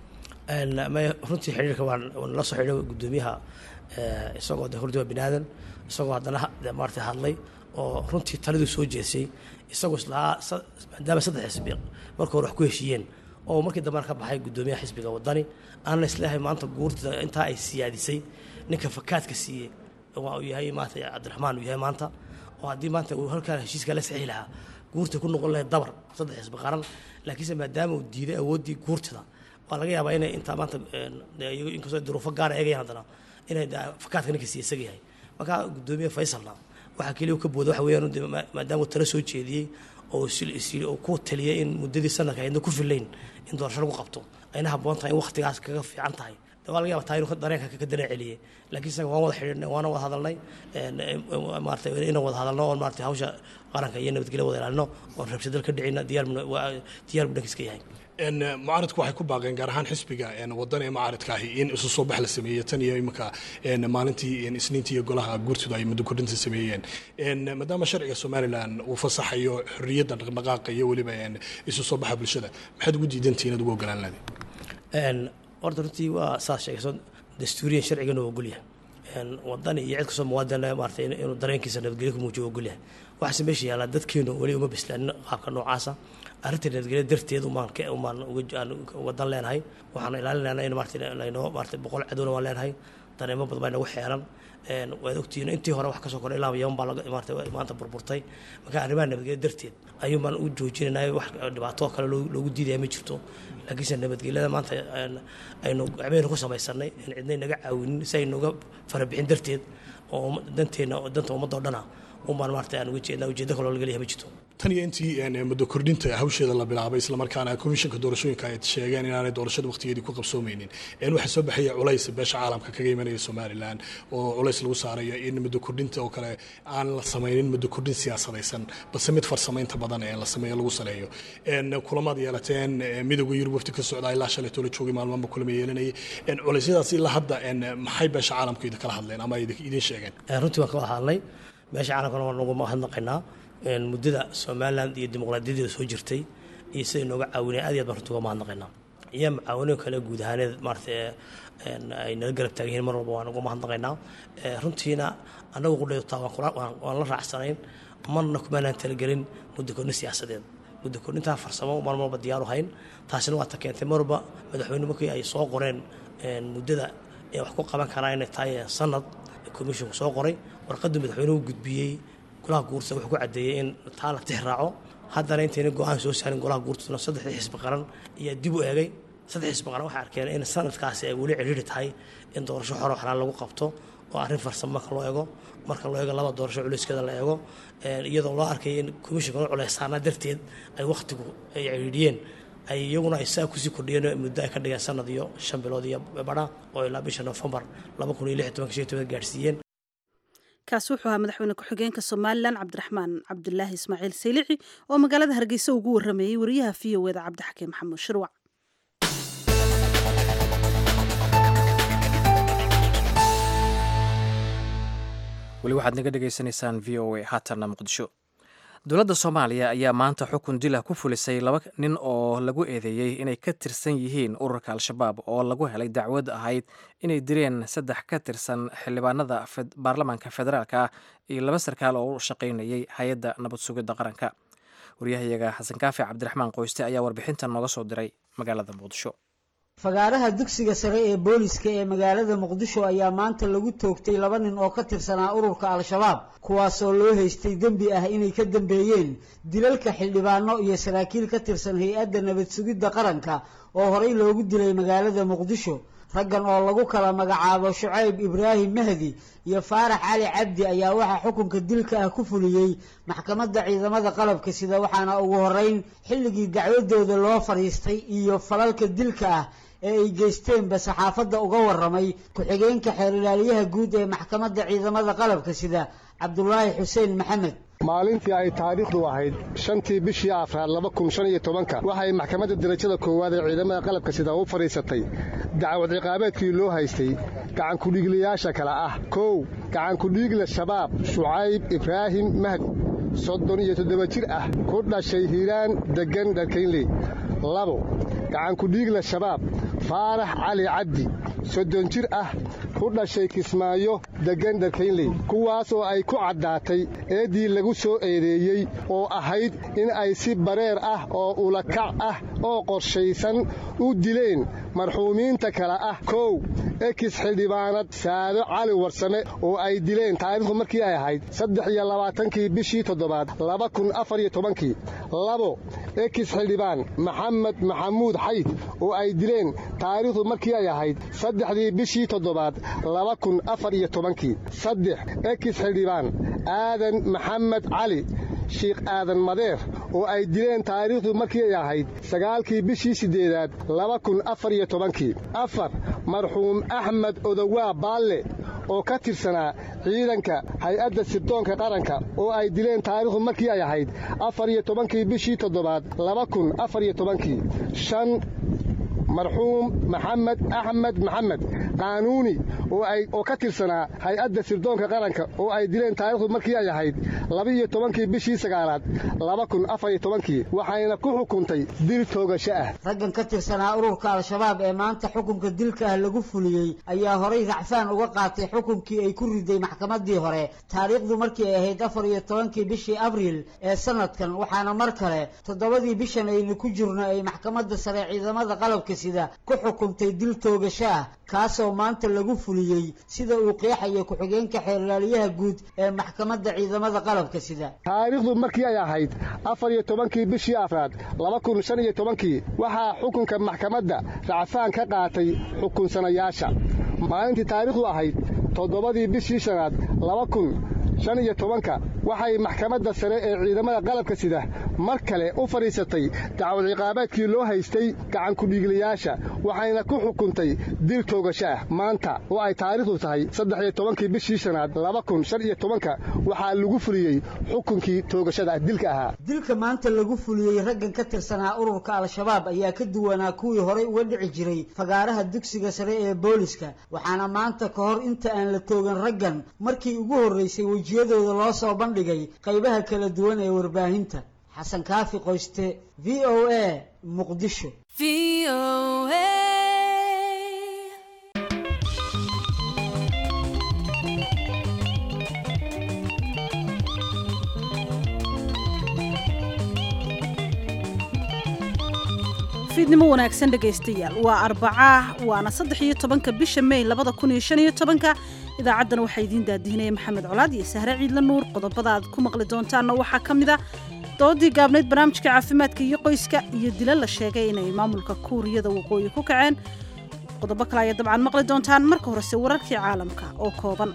Speaker 10: runtii xiriirka waan la soo xidhay guddoomiyaha isagoo de hordi waa binaadan isagoo haddana maarata hadlay oo runtii taladii soo jeesay isagoo islahaa maadaama saddex xisbi marka hore wax ku heshiiyeen oo markii dambena ka baxay guddoomiyaha xisbiga wadani aan la isleeyahay maanta guurtida intaa ay siyaadisay ninka fakaadka siiyey waa uu yahay maanta cabdiraxmaan uu yahay maanta oo haddii maanta uu halkaa heshiiska la saxiixi lahaa guurta ku noqon lahayd dabar saddex xisbi qaran laakiinse maadaama uu diiday awooddii guurtida waa laga yaabaa inay intaa maanta inkastoo duruufo gaara eegayaan haddana inay fakaadka ninka siiya isaga yahay marka guddoomiye faysalna waxaa keliya ka booda waxa weeyaan maadaama uu tala soo jeediyey oo oo ku taliyay in muddadii sanadka ayna ku filayn in doorasho lagu qabto ayna habboon tahay in waqtigaas kaga fiican tahay waa laga yaaba taa inuu dareenka ka dareen celiyey laakiin isaga waan wada xidhiidhnay waana wada hadalnay maarata inaan wada hadalno oon maarata hawsha qaranka iyo nabadgelya wada ilaalino oon rabshadal ka dhicina diyaar diyaar buu dhankiiska yahay
Speaker 11: mucaaradku waxay ku baaqeen gaar ahaan xisbiga wadan ee mucaaradka ahi in isu soo bax la sameeyey tan iyo iminka maalintii isniintii iyo golaha guurtidu ay muddo kordhinta sameeyeen maadaama sharciga somalilan uu fasaxayo xorriyadda dhaqdhaqaaqa iyo weliba isu soo baxa bulshada maxaad ugu diidantihiin inaad ugu ogolaan lahayd
Speaker 10: horta runtii waa saas sheegayso dastuuriyan sharcigana waa ogolyahay wadani iyo cid kastoo muwaadin maarata inuu dareenkiisa nabadgelyo ku muujiyo ogolyahay waxaase meesha yaallaa dadkeenu weli uma bislaanin qaabka noocaasa arrinta nabadgelya darteed umaan umaan wadan leenahay waxaan ilaalinaynaa in maarata laynoo maarata boqol cadowna waan leenahay dareemo badan baa nagu xeeran waad ogtihiin intii hore wax kasoo koray ilaa yaman baa laga maarata maanta burburtay marka arrimaha nabadgelya darteed ayuun baan u joojinaynaa wax dhibaato kale loogu diidaya ma jirto laakiinse nabadgelyada maanta aynu gacmehena ku samaysanay in cidnay naga caawinin si aynuga farabixin darteed oo danteena danta ummadda o dhana un baan maarata aan uga jeednaa ujeeddo kaloo laga leeyahay ma jirto
Speaker 11: tan iyo intii muddo kordhinta hawsheeda la bilaabay islamarkaana komishanka doorashooyinka ay sheegeen inaanay doorashada waqtigeedii ku qabsoomeynin waxaa soo baxaya culays beesha caalamka kaga imanaya somalilan oo culays lagu saarayo in muddo kordhinta oo kale aan la sameynin muddo kordhin siyaasadaysan balse mid farsamaynta badan ee la sameeyo lagu saleeyo kulamaad yeelateen midowga yurub wafti ka socda ilaa shalay toola joogay maalmaanba kulama yeelanayay culeysyadaas ilaa hadda maxay beesha caalamka idin kala hadleen ama idin sheegeen
Speaker 10: runtii waan ka wada hadlay beesha caalamkana waan ugu mahadnaqaynaa muddada somalilan iyo dimuqraadiyadeeda soo jirtay iyo siday nooga caawineen aad iyo aad baan runtii uga mahadnaqaynaa iyo macaawino kale guud ahaaneed maarata ay nala garab taagan yihiin mar walba waan uga mahadnaqaynaa runtiina annagu qudhaytaa waan la raacsanayn marna kumaanaan talagelin muddo kordhin siyaasadeed muddo kordhintaa farsamo mar walba diyaaru hayn taasina waa ta keentay marwalba madaxweyne markii ay soo qoreen muddada ee wax ku qaban karaa inay tahay sanad komishinku soo qoray warqaddu madaxweynuhu gudbiyey golaha guurta wuxuu ku caddeeyey in taa la tix raaco haddana intayna go-aan soo saarin golaha guurtuna saddexdii xisbi qaran ayaa dib u eegay saddex xisbi qaran waxay arkeen in sanadkaasi ay weli cidhiiri tahay in doorasho xoro xalaal lagu qabto oo arrin farsamo marka loo eego marka loo eego laba doorasho culeyskeeda la eego iyadoo loo arkay in komishinka u culeysaana darteed ay wakhtigu ay cidhiidhiyeen ay iyaguna ay saa kusii kordhiyeen muddo ay ka dhigeen sanad iyo shan bilood iyo badha oo ilaa bisha nofembar laba kun iyo lix tobanka shan toban gaadhsiiyeen
Speaker 2: kaasi wuxuu ahaa madaxweyne ku-xigeenka somalilan cabdiraxmaan cabdulaahi ismaaciil saylici oo magaalada hargeysa ugu warameeyey wariyaha v o eda cabdixakiin maxamuud shirwac
Speaker 1: weli waxaad naga dhegaysanaysaan v o a haatanna muqdisho dowladda soomaaliya ayaa maanta xukun dila ku fulisay laba nin oo lagu eedeeyey inay ka tirsan yihiin ururka al-shabaab oo lagu helay dacwad ahayd inay dileen saddex ka tirsan xildhibaanada baarlamaanka federaalk ah iyo laba sarkaal oo u shaqaynayay hay-adda nabad sugidda qaranka waryahayaga xasan kaafi cabdiraxmaan qoyste ayaa warbixintan nooga soo diray magaalada muqdisho
Speaker 12: fagaaraha dugsiga sare ee booliska ee magaalada muqdisho ayaa maanta lagu toogtay laba nin oo ka tirsanaa ururka al-shabaab kuwaasoo loo haystay dembi ah inay ka dambeeyeen dilalka xildhibaano iyo saraakiil ka tirsan hay-adda nabad sugidda qaranka oo horey loogu dilay magaalada muqdisho raggan oo lagu kala magacaabo shucayb ibraahim mahdi iyo faarax cali cabdi ayaa waxaa xukunka dilka ah ku fuliyey maxkamadda ciidamada qalabka sida waxaana ugu horeyn xilligii dacwadooda loo fadhiistay iyo falalka dilka ah ee ay geysteenba saxaafadda uga waramay ku-xigeenka xeer ilaaliyaha guud ee maxkamadda ciidamada qalabka sida cabdulaahi xuseen maxamed
Speaker 13: maalintii ay taariikhdu ahayd shantii bishii afraad laba kun shan iyo tobanka waxay maxkamadda darajada koowaad ee ciidamada qalabka sida u fadhiisatay dacwad ciqaabeedkii loo haystay gacankudhiiglayaasha kale ah kow gacankudhiigla shabaab shucayb ibraahim mahd soddon iyo toddoba jir ah ku dhashay hiiraan deggan dharkaynley labo gacankudhiigla shabaab faarax cali cabdi soddon jir ah ku dhashay kismaayo deggan dharkaynley kuwaas oo ay ku caddaatay eeddii lagu soo eedeeyey oo ahayd in ay si bareer ah oo ulakac ah oo qorshaysan u dileen marxuumiinta kale ah kow ekis xildhibaanad saado cali warsame oo ay dileen taariikhdu markii ay ahayd saddex iyo labaatankii bishii toddobaad laba kun afar iyo tobankii labo ekis xildhibaan maxamed maxamuud xayd oo ay dileen taariikhdu markii ay ahayd saddexdii bishii toddobaad laba kun afar iyo tobankii saddex ekis xildhibaan aadan maxamed cali shiikh aadan madeer oo ay dileen taariikhdu markii ay ahayd sagaalkii bishii siddeedaad laba kun afar iyo tobankii afar marxuum axmed odowaa baalle oo ka tirsanaa ciidanka hay-adda sirdoonka qaranka oo ay dileen taariikhdu markii ay ahayd afar iyo tobankii bishii toddobaad laba kun afar iyo tobankii shan marxuum maxamed axmed maxamed qaanuuni oo ka tirsanaa hay-adda sirdoonka qaranka oo ay dileen taariikhdu markii ay ahayd laba-iyo tobankii bishii sagaalaad laba kun afar iyo tobankii waxayna ku xukuntay dil toogasho ah
Speaker 12: raggan ka tirsanaa ururka al-shabaab ee maanta xukunka dilka ah lagu fuliyey ayaa horay racfaan uga qaatay xukunkii ay ku riday maxkamaddii hore taariikhdu markii ay ahayd afar iyo tobankii bishii abriil ee sanadkan waxaana mar kale toddobadii bishan aynu ku jirno ay maxkamadda sare ciidamada qalabka sida ku xukuntay dil toogasho ah kaasoo maanta lagu fuliyey sida uu qeexaya ku-xigeenka xeerlaaliyaha guud ee maxkamadda ciidamada qalabka sida
Speaker 13: taariikhdu markii ay ahayd afar iyo tobankii bishii afraad laba kun shan iyo tobankii waxaa xukunka maxkamadda racfaan ka qaatay xukunsanayaasha maalintii taariikhdu ahayd toddobadii bishii shanaad laba kun shan iyo tobanka waxay maxkamadda sare ee ciidamada qalabka sida mar kale u fadhiisatay dacwad ciqaabeedkii loo haystay gacankudhiiglayaasha waxayna ku xukuntay dil toogasho ah maanta oo ay taariikhdu tahay saddex-iyo tobankii bishii shanaad laba kun shan iyo tobanka waxaa lagu fuliyey xukunkii toogashada dilka ahaa
Speaker 12: dilka maanta lagu fuliyey raggan ka tirsanaa ururka al-shabaab ayaa ka duwanaa kuwii horey uga dhici jiray fagaaraha dugsiga sare ee booliska waxaana maanta ka hor inta aan la toogan raggan markii ugu horreysay wejiyadooda loo soo bandhigay qaybaha kala duwan ee warbaahinta xasan kaafi qoyste v o a muqdisho
Speaker 2: fiidnimo wanaagsan dhegaystayaal waa arbaca waana saddex iyo tobanka bisha may labada kun iyo shan iyo tobanka idaacaddan waxaa idiin daadihinaya maxamed colaad iyo sahre ciidla nuur qodobada aad ku maqli doontaanna waxaa ka mid a doodii gaabnayd barnaamijka caafimaadka iyo qoyska iyo dila la sheegay inay maamulka kuuriyada waqooyi ku kaceen qodobo kale ayaa dabcan maqli doontaan marka horese wararkii caalamka oo kooban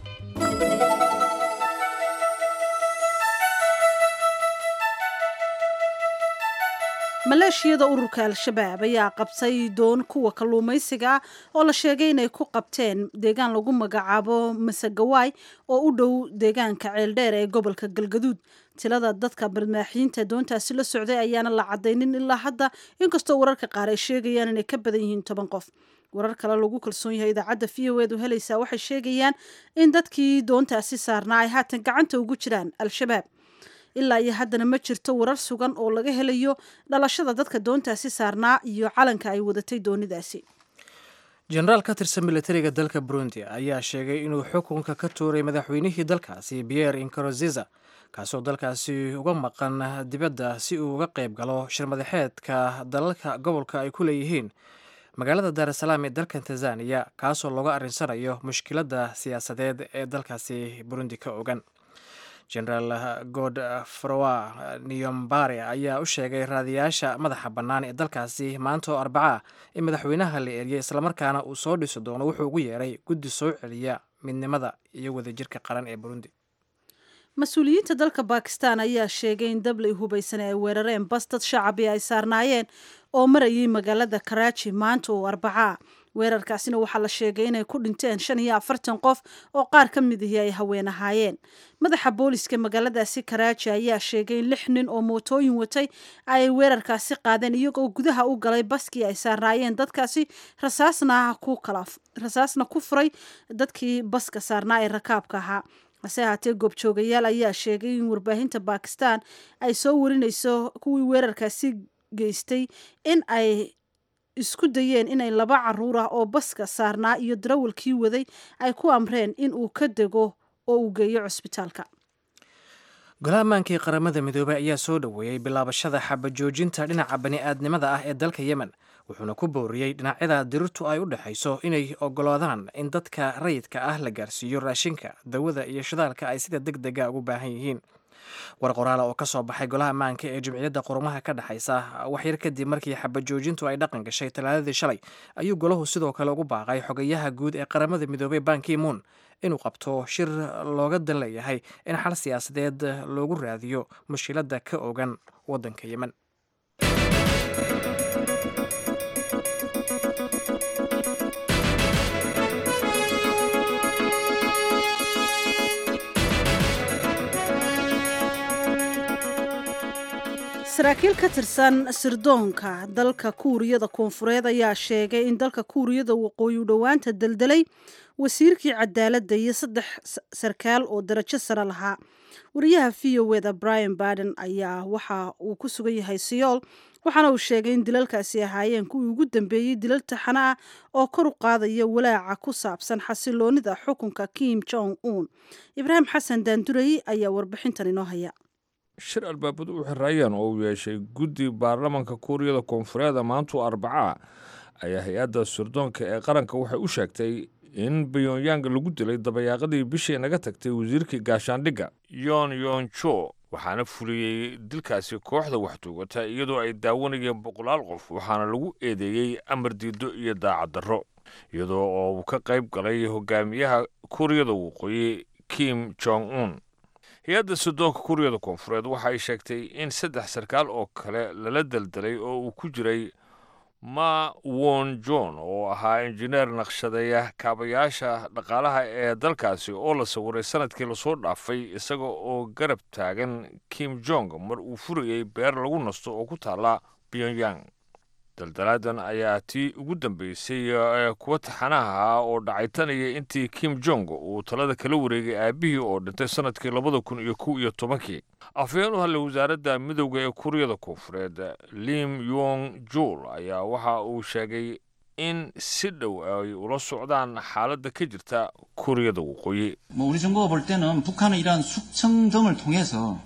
Speaker 2: maleeshiyada ururka al-shabaab ayaa qabtay doon kuwa kalluumaysiga ah oo la sheegay inay ku qabteen deegaan lagu magacaabo masagawaay oo u dhow deegaanka ceeldheer ee gobolka galgaduud tilada dadka barmaaxiyiinta doontaasi la socday ayaana la cadaynin ilaa hadda inkastoo wararka qaar ay sheegayaan inay ka badan yihiin toban qof warar kale lagu kalsoon yahay idaacadda v o edu helaysaa waxay sheegayaan in dadkii doontaasi saarnaa ay haatan gacanta ugu jiraan al-shabaab ilaa iyo haddana ma jirto warar sugan oo laga helayo dhalashada dadka doontaasi saarnaa iyo calanka ay wadatay doonidaasi
Speaker 1: jenaraal ka tirsan militariga dalka burundi ayaa sheegay inuu xukunka ka tuuray madaxweynihii dalkaasi pierre inkaroziza kaasoo dalkaasi uga maqan dibadda si uu uga qayb galo shirmadaxeedka dalalka gobolka ay ku leeyihiin magaalada daarasalaam ee dalkan tanzaniya kaasoo looga arrinsanayo mushkiladda siyaasadeed ee dalkaasi burundi ka ogan genaraal godfroa niyombare ayaa u sheegay raadiyaasha madaxa bannaan ee dalkaasi maanta oo arbacaa in madaxweynaha la eriyay islamarkaana uu soo dhisi doono wuxuu ugu yeeray guddi soo celiya midnimada iyo wadajirka qaran ee burundi
Speaker 2: mas-uuliyiinta dalka bakistan ayaa sheegay in dablay hubaysan ay weerareen bas dad shacabi ay saarnaayeen oo marayay magaalada karaaji maanta oo arbacaa weerarkaasina waxaa la sheegay inay ku dhinteen shan iyo afartan qof oo qaar ka mid ahi ay haween ahaayeen madaxa booliska magaaladaasi karaaji ayaa sheegay in lix nin oo mootooyin watay ay weerarkaasi qaadeen iyagoo gudaha u galay baskii ay saarnaayeen dadkaasi rasaasna ku kala rasaasna ku furay dadkii baska saarnaa ee rakaabka ahaa hase ahaatee goobjoogayaal ayaa sheegay in warbaahinta bakistan ay soo warinayso kuwii weerarkaasi geystay in ay isku dayeen inay laba caruur ah oo baska saarnaa iyo darawalkii waday ay ku amreen in uu ka dego oo uu geeyo cusbitaalka
Speaker 1: golaha ammaankii qaramada midoobey ayaa soo dhoweeyey bilaabashada xabajoojinta dhinaca bani-aadnimada ah ee dalka yemen wuxuuna ku booriyey dhinacyada dirirtu ay u dhexayso inay ogolaadaan in dadka rayidka ah la gaarsiiyo raashinka dawada iyo shidaalka ay sida deg dega ugu baahan yihiin war qoraala oo ka soo baxay golaha ammaanka ee jimciyadda qurumaha ka dhexaysa waxyar kadib markii xabajoojintu ay dhaqan gashay talaadadii shalay ayuu golahu sidoo kale ugu baaqay xogayaha guud ee qaramada midoobey banki moon inuu qabto shir looga dan leeyahay in xal siyaasadeed loogu raadiyo mushkiladda ka ogan waddanka yemen
Speaker 2: saraakiil ka tirsan sirdoonka dalka kuuriyada koonfureed ayaa sheegay in dalka kuuriyada waqooyi u dhowaanta deldelay wasiirkii cadaaladda iyo saddex sarkaal oo darajo sare lahaa wariyaha v o eda brian baden ayaa waxa uu ku sugan yahay siyool waxaana uu sheegay in dilalkaasi ahaayeen kuwii ugu dambeeyey dilal taxano ah oo kor u qaadaya walaaca ku saabsan xasiloonida xukunka kim jong un ibraahim xasan daandurey ayaa warbixintan inoo haya
Speaker 14: shir albaabadu u xiraayeen oo uu yeeshay guddi baarlamanka kuuriyada koonfureed maantu arbacaa ayaa hay-adda sirdoonka ee qaranka waxay u sheegtay in bayonyaang lagu dilay dabayaaqadii bishii naga tagtay wasiirkii gaashaandhigga yon yonjo waxaana fuliyey dilkaasi kooxda waxtuugata iyadoo ay daawanayeen boqolaal qof waxaana lagu eedeeyey amar diido iyo daacaddarro iyadoo oo uu ka qayb galay hogaamiyaha kuuriyada waqooyi kim jong un hay-adda sirdoonka kuuriyada koonfureed waxa ay sheegtay in saddex sarkaal oo kale lala daldalay oo uu ku jiray ma won john oo ahaa injineer naqshadeeya kaabayaasha dhaqaalaha ee dalkaasi oo la sawiray sanadkii lasoo dhaafay isaga oo garab taagan kim jong mar uu furayey beer lagu nasto oo ku taala pyongyang daldalaadan ayaa tii ugu dambeysay ee kuwa taxanaha ah oo dhacay tanaya intii kim jong uu talada kala wareegay aabihii oo dhintay sanadkii labada kun iyo kow iyo tobankii afhayeen u hadlay wasaaradda midowda ee kuuriyada koonfureed lim yong jul ayaa waxa uu sheegay in si dhow ay ula socdaan xaaladda ka jirta kuuriyada waqooyi
Speaker 15: 뭐 우리 정부가 볼 때는 북한은 이러한 숙청 등을 통해서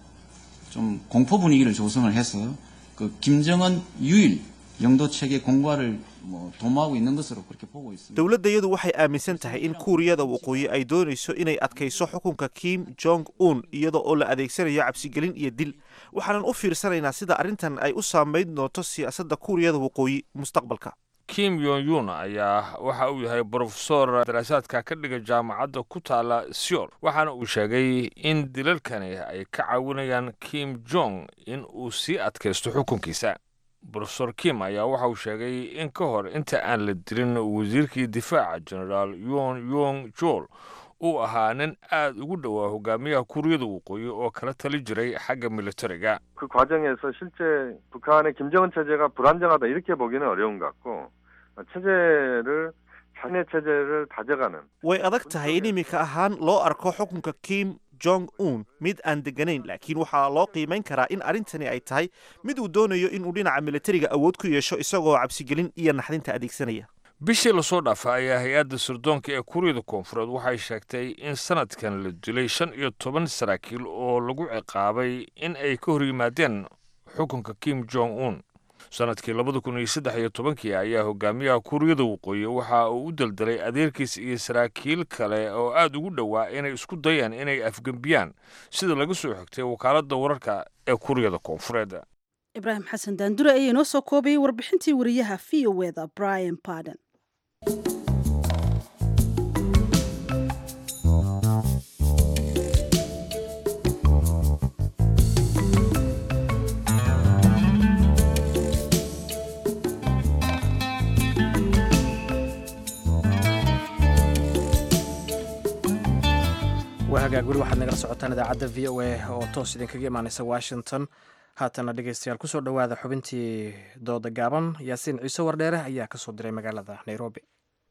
Speaker 15: 좀 공포 분위기를 조성을 해서 그 김정은 유일 영도 체계 공과를 뭐 도모하고 있는 것으로 그렇게 보고 있습니다.
Speaker 5: dowladdayadu waxay aaminsan tahay in kuuriyada waqooyi ay doonayso inay adkayso xukunka kim jong un iyada oo la adeegsanayo cabsigelin iyo dil waxaanan u fiirsanaynaa sida arrintan ay u saamayn doonto siyaasadda kuuriyada waqooyi mustaqbalka
Speaker 14: kim yon yun ayaa waxa uu yahay brofesor daraasaadka ka dhiga jaamacadda ku taala seol waxaana uu sheegay in dilalkani ay ka caawinayaan kim jong in uu sii adkaysto xukunkiisa brofesor kim ayaa waxa uu sheegay in ka hor inta aan la dilin wasiirkii difaaca generaal yon yong jol uu ahaa nin aad ugu dhowaa hogaamiyaha kuuriyada waqooyi oo kala tali jiray xagga militariga
Speaker 16: 그 과정에서 실제 북한의 김정은 체제가 불안정하다 이렇게 보기는 어려운 것 같고 어, 체제를 자신의 체제를 다져가는
Speaker 5: way adag tahay in iminka ahaan loo arko xukunka kim jong un mid aan deganayn laakiin waxaa loo qiimayn karaa in arrintani ay tahay mid uu doonayo inuu dhinaca militariga awood ku yeesho isagoo cabsigelin iyo naxdinta adeegsanaya
Speaker 14: bishii lasoo dhaafay ayaa hay-adda sirdoonka ee kuuriyada koonfureed waxay sheegtay in sanadkan la dilay shan iyo toban saraakiil oo lagu ciqaabay in ay ka hor yimaadeen xukunka kim jong un sanadkii labada kun iyo saddex iyo tobankii ayaa hogaamiyaha kuuriyada waqooyi waxa uu u daldalay adeerkiis iyo saraakiil kale oo aad ugu dhowaa inay isku dayaan inay afgembiyaan sida laga soo xigtay wakaaladda wararka ee kuuriyada koonfureed
Speaker 2: ibraahim xasan daandure ayaa inoo soo koobayay warbixintii wariyaha v o eda brian barden
Speaker 1: waa hagaag weli waxaad nagala socotaan idaacadda v o a oo toos idinkaga imaaneysa washington haatana dhegeystayaal kusoo dhowaada xubintii dooda gaaban yaasiin ciise wardheere ayaa ka soo diray magaalada nairobi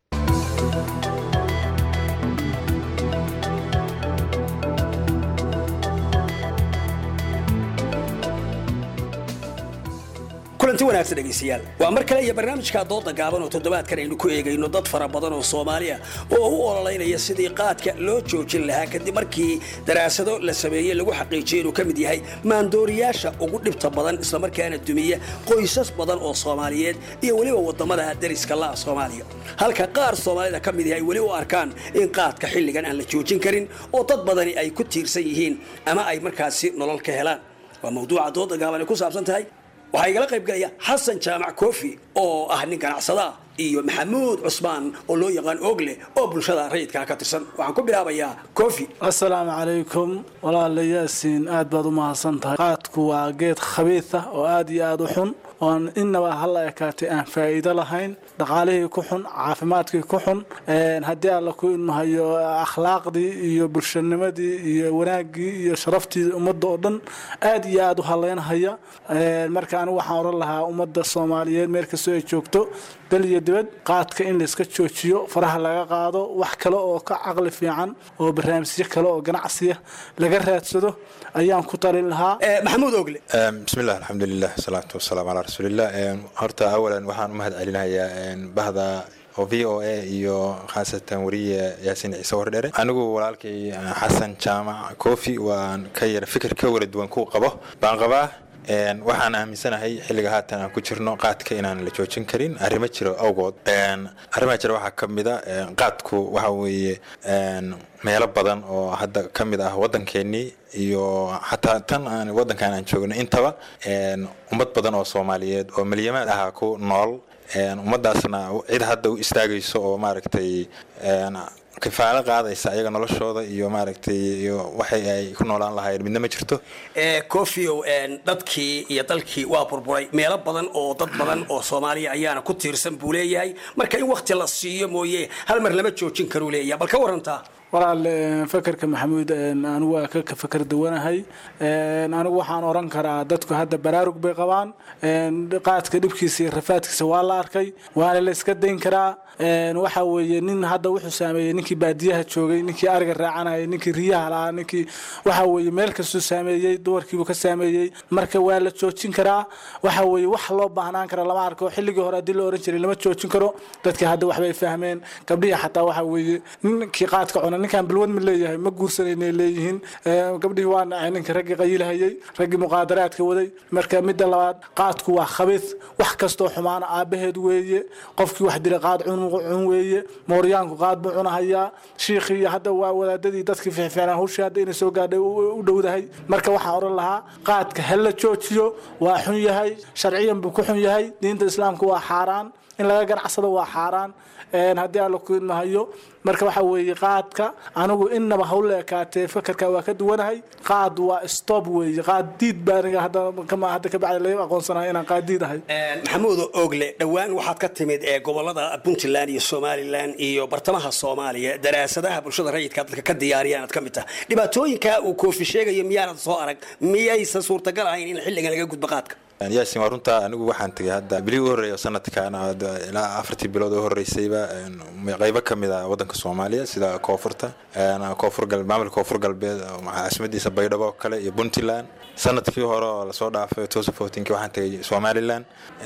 Speaker 17: kulanti wanaagsan dhegaystayaal waa mar kale iyo barnaamijka dooda gaaban oo toddobaadkan aynu ku eegayno dad fara badan oo soomaaliya oo u ololeynaya sidii qaadka loo joojin lahaa kadib markii daraasado la sameeyey lagu xaqiijiyey inuu ka mid yahay maandooriyaasha ugu dhibta badan islamarkaana dumiya qoysas badan oo soomaaliyeed iyo weliba wadamada dariska la'a soomaaliya halka qaar soomaalida ka mid yahay weli u arkaan in qaadka xilligan aan la joojin karin oo dad badani ay ku tiirsan yihiin ama ay markaasi nolol ka helaan waa mawduuca dooda gaaban ay ku saabsan tahay waxaa igala qayb galaya xasan jaamac koofi oo ah nin ganacsada iyo maxamuud cusmaan oo loo yaqaan ogle oo bulshada rayidkaa ka tirsan waxaan ku bilaabayaa koofi
Speaker 18: asalaamu calaykum walaala yaasiin aad baad u mahadsan tahay qaadku waa geed khabiid ah oo aad iyo aad u xun oon innaba hala ekaatay aan faa'iido lahayn dhaqaalihii ku xun caafimaadkii ku xun haddii alla ku ilmahayo akhlaaqdii iyo bulshanimadii iyo wanaaggii iyo sharaftii ummadda oo dhan aad iyo aad u haleynhaya marka anigu waxaan oran lahaa ummadda soomaaliyeed meel kastoo ay joogto dal iyo dibad qaadka in layska joojiyo faraha laga qaado wax kale oo ka caqli fiican oo barnaamijyo kale oo ganacsiya laga raadsado ayaan ku talin lahaa
Speaker 17: maxamuud ogle
Speaker 19: bismillah alxamdulilah wasalaatu wasalaamu calaa rasuulillah horta awalan waxaan u mahad celinayaa bahda oo v o a iyo khaasatan wariye yaasiin ciise wardhere anigu walaalkay xasan jaamac kofi waan ka yara fikir ka wala duwan ku qabo baan qabaa waxaan aaminsanahay xilliga haatan aan ku jirno qaadka inaan la joojin karin arrimo jiro awgood arrimaha jira waxaa ka mida qaadku waxa weeye meelo badan oo hadda ka mid ah waddankeenii iyo xataa tan aan waddankan aan joogno intaba ummad badan oo soomaaliyeed oo milyamaad ahaa ku nool ummaddaasna cid hadda u istaagayso oo maaragtay kifaalo qaadaysa ayaga noloshooda iyo maaragtay iyo waxay ay ku noolaan lahaayeen midna ma jirto
Speaker 17: kofio dadkii iyo dalkii waa burburay meelo badan oo dad badan oo soomaaliya ayaana ku tiirsan buu leeyahay marka in wakti la siiyo mooye hal mar lama joojin karuu leeyahay bal ka warantaa
Speaker 18: walaal fakerka maxamuud anigu waa ka fakar duwanahay anigu waxaan oran karaa dadku hadda baraarug bay qabaan qaadka dhibkiisa iyo rafaadkiisa waa la arkay waana la iska dayn karaa waxa weeye nin hadda wuxuu saameeyey ninkii baadiyaha joogay ninkii ariga raacanayay ninkii riyaha lahaa ninkii waxa weeye meel kastuu saameeyey dumarkiibuu ka saameeyey marka waa la joojin karaa waxa weeye wax loo baahnaan kara lama arko xilligii hore haddii la oran jiray lama joojin karo dadkii hadda waxbay fahmeen gabdhihii xataa waxa weeye ninkii qaadka cuna ninkaan bilwad ma leeyahay ma guursanayna leeyihiin gabdhihii waa nacay ninka raggii qayilhayay raggii muqaadaraadka waday marka midda labaad qaadku waa khabiid wax kastoo xumaana aabaheed weeye qofkii wax dila qaad cun cun weeye mooryaanku qaad buu cunahayaa shiikhii hadda waa wadaadadii dadkii fiicfiicnaa hawshii hadda inay soo gaadhay u dhowdahay marka waxaan oran lahaa qaadka ha la joojiyo waa xun yahay sharciyan buu ku xun yahay diinta islaamka waa xaaraan in laga ganacsado waa xaaraan haddii alla ku idmahayo marka waxa weeye qaadka anigu inaba hawla ekaatee fakarka waa ka duwanahay qaad waa stop weeye qaad diid baa aniga hadda hadda kabacdi laga aqoonsanayo inaan qaad diid ahay
Speaker 17: maxamuud ogle dhowaan waxaad ka timid ee gobolada puntland iyo somalilan iyo bartamaha soomaaliya daraasadaha bulshada rayidka dadka ka diyaariyaan aad ka mid taha dhibaatooyinka uu koofi sheegayo miyaanad soo arag miyaysan suurtagal ahayn in xilligan laga gudbo qaadka
Speaker 19: yaasin waa runtaa anigu waxaan tegay hadda bilihii u horreeya sanadkan ilaa afartii bilood oo horreysayba qaybo ka mid ah waddanka soomaaliya sida koonfurta koonfur gal maamulka koonfur galbeed caasimadiisa baydhabo oo kale iyo puntland sanadkii hore oo lasoo dhaafay tosafotinki waxaan tegay somaliland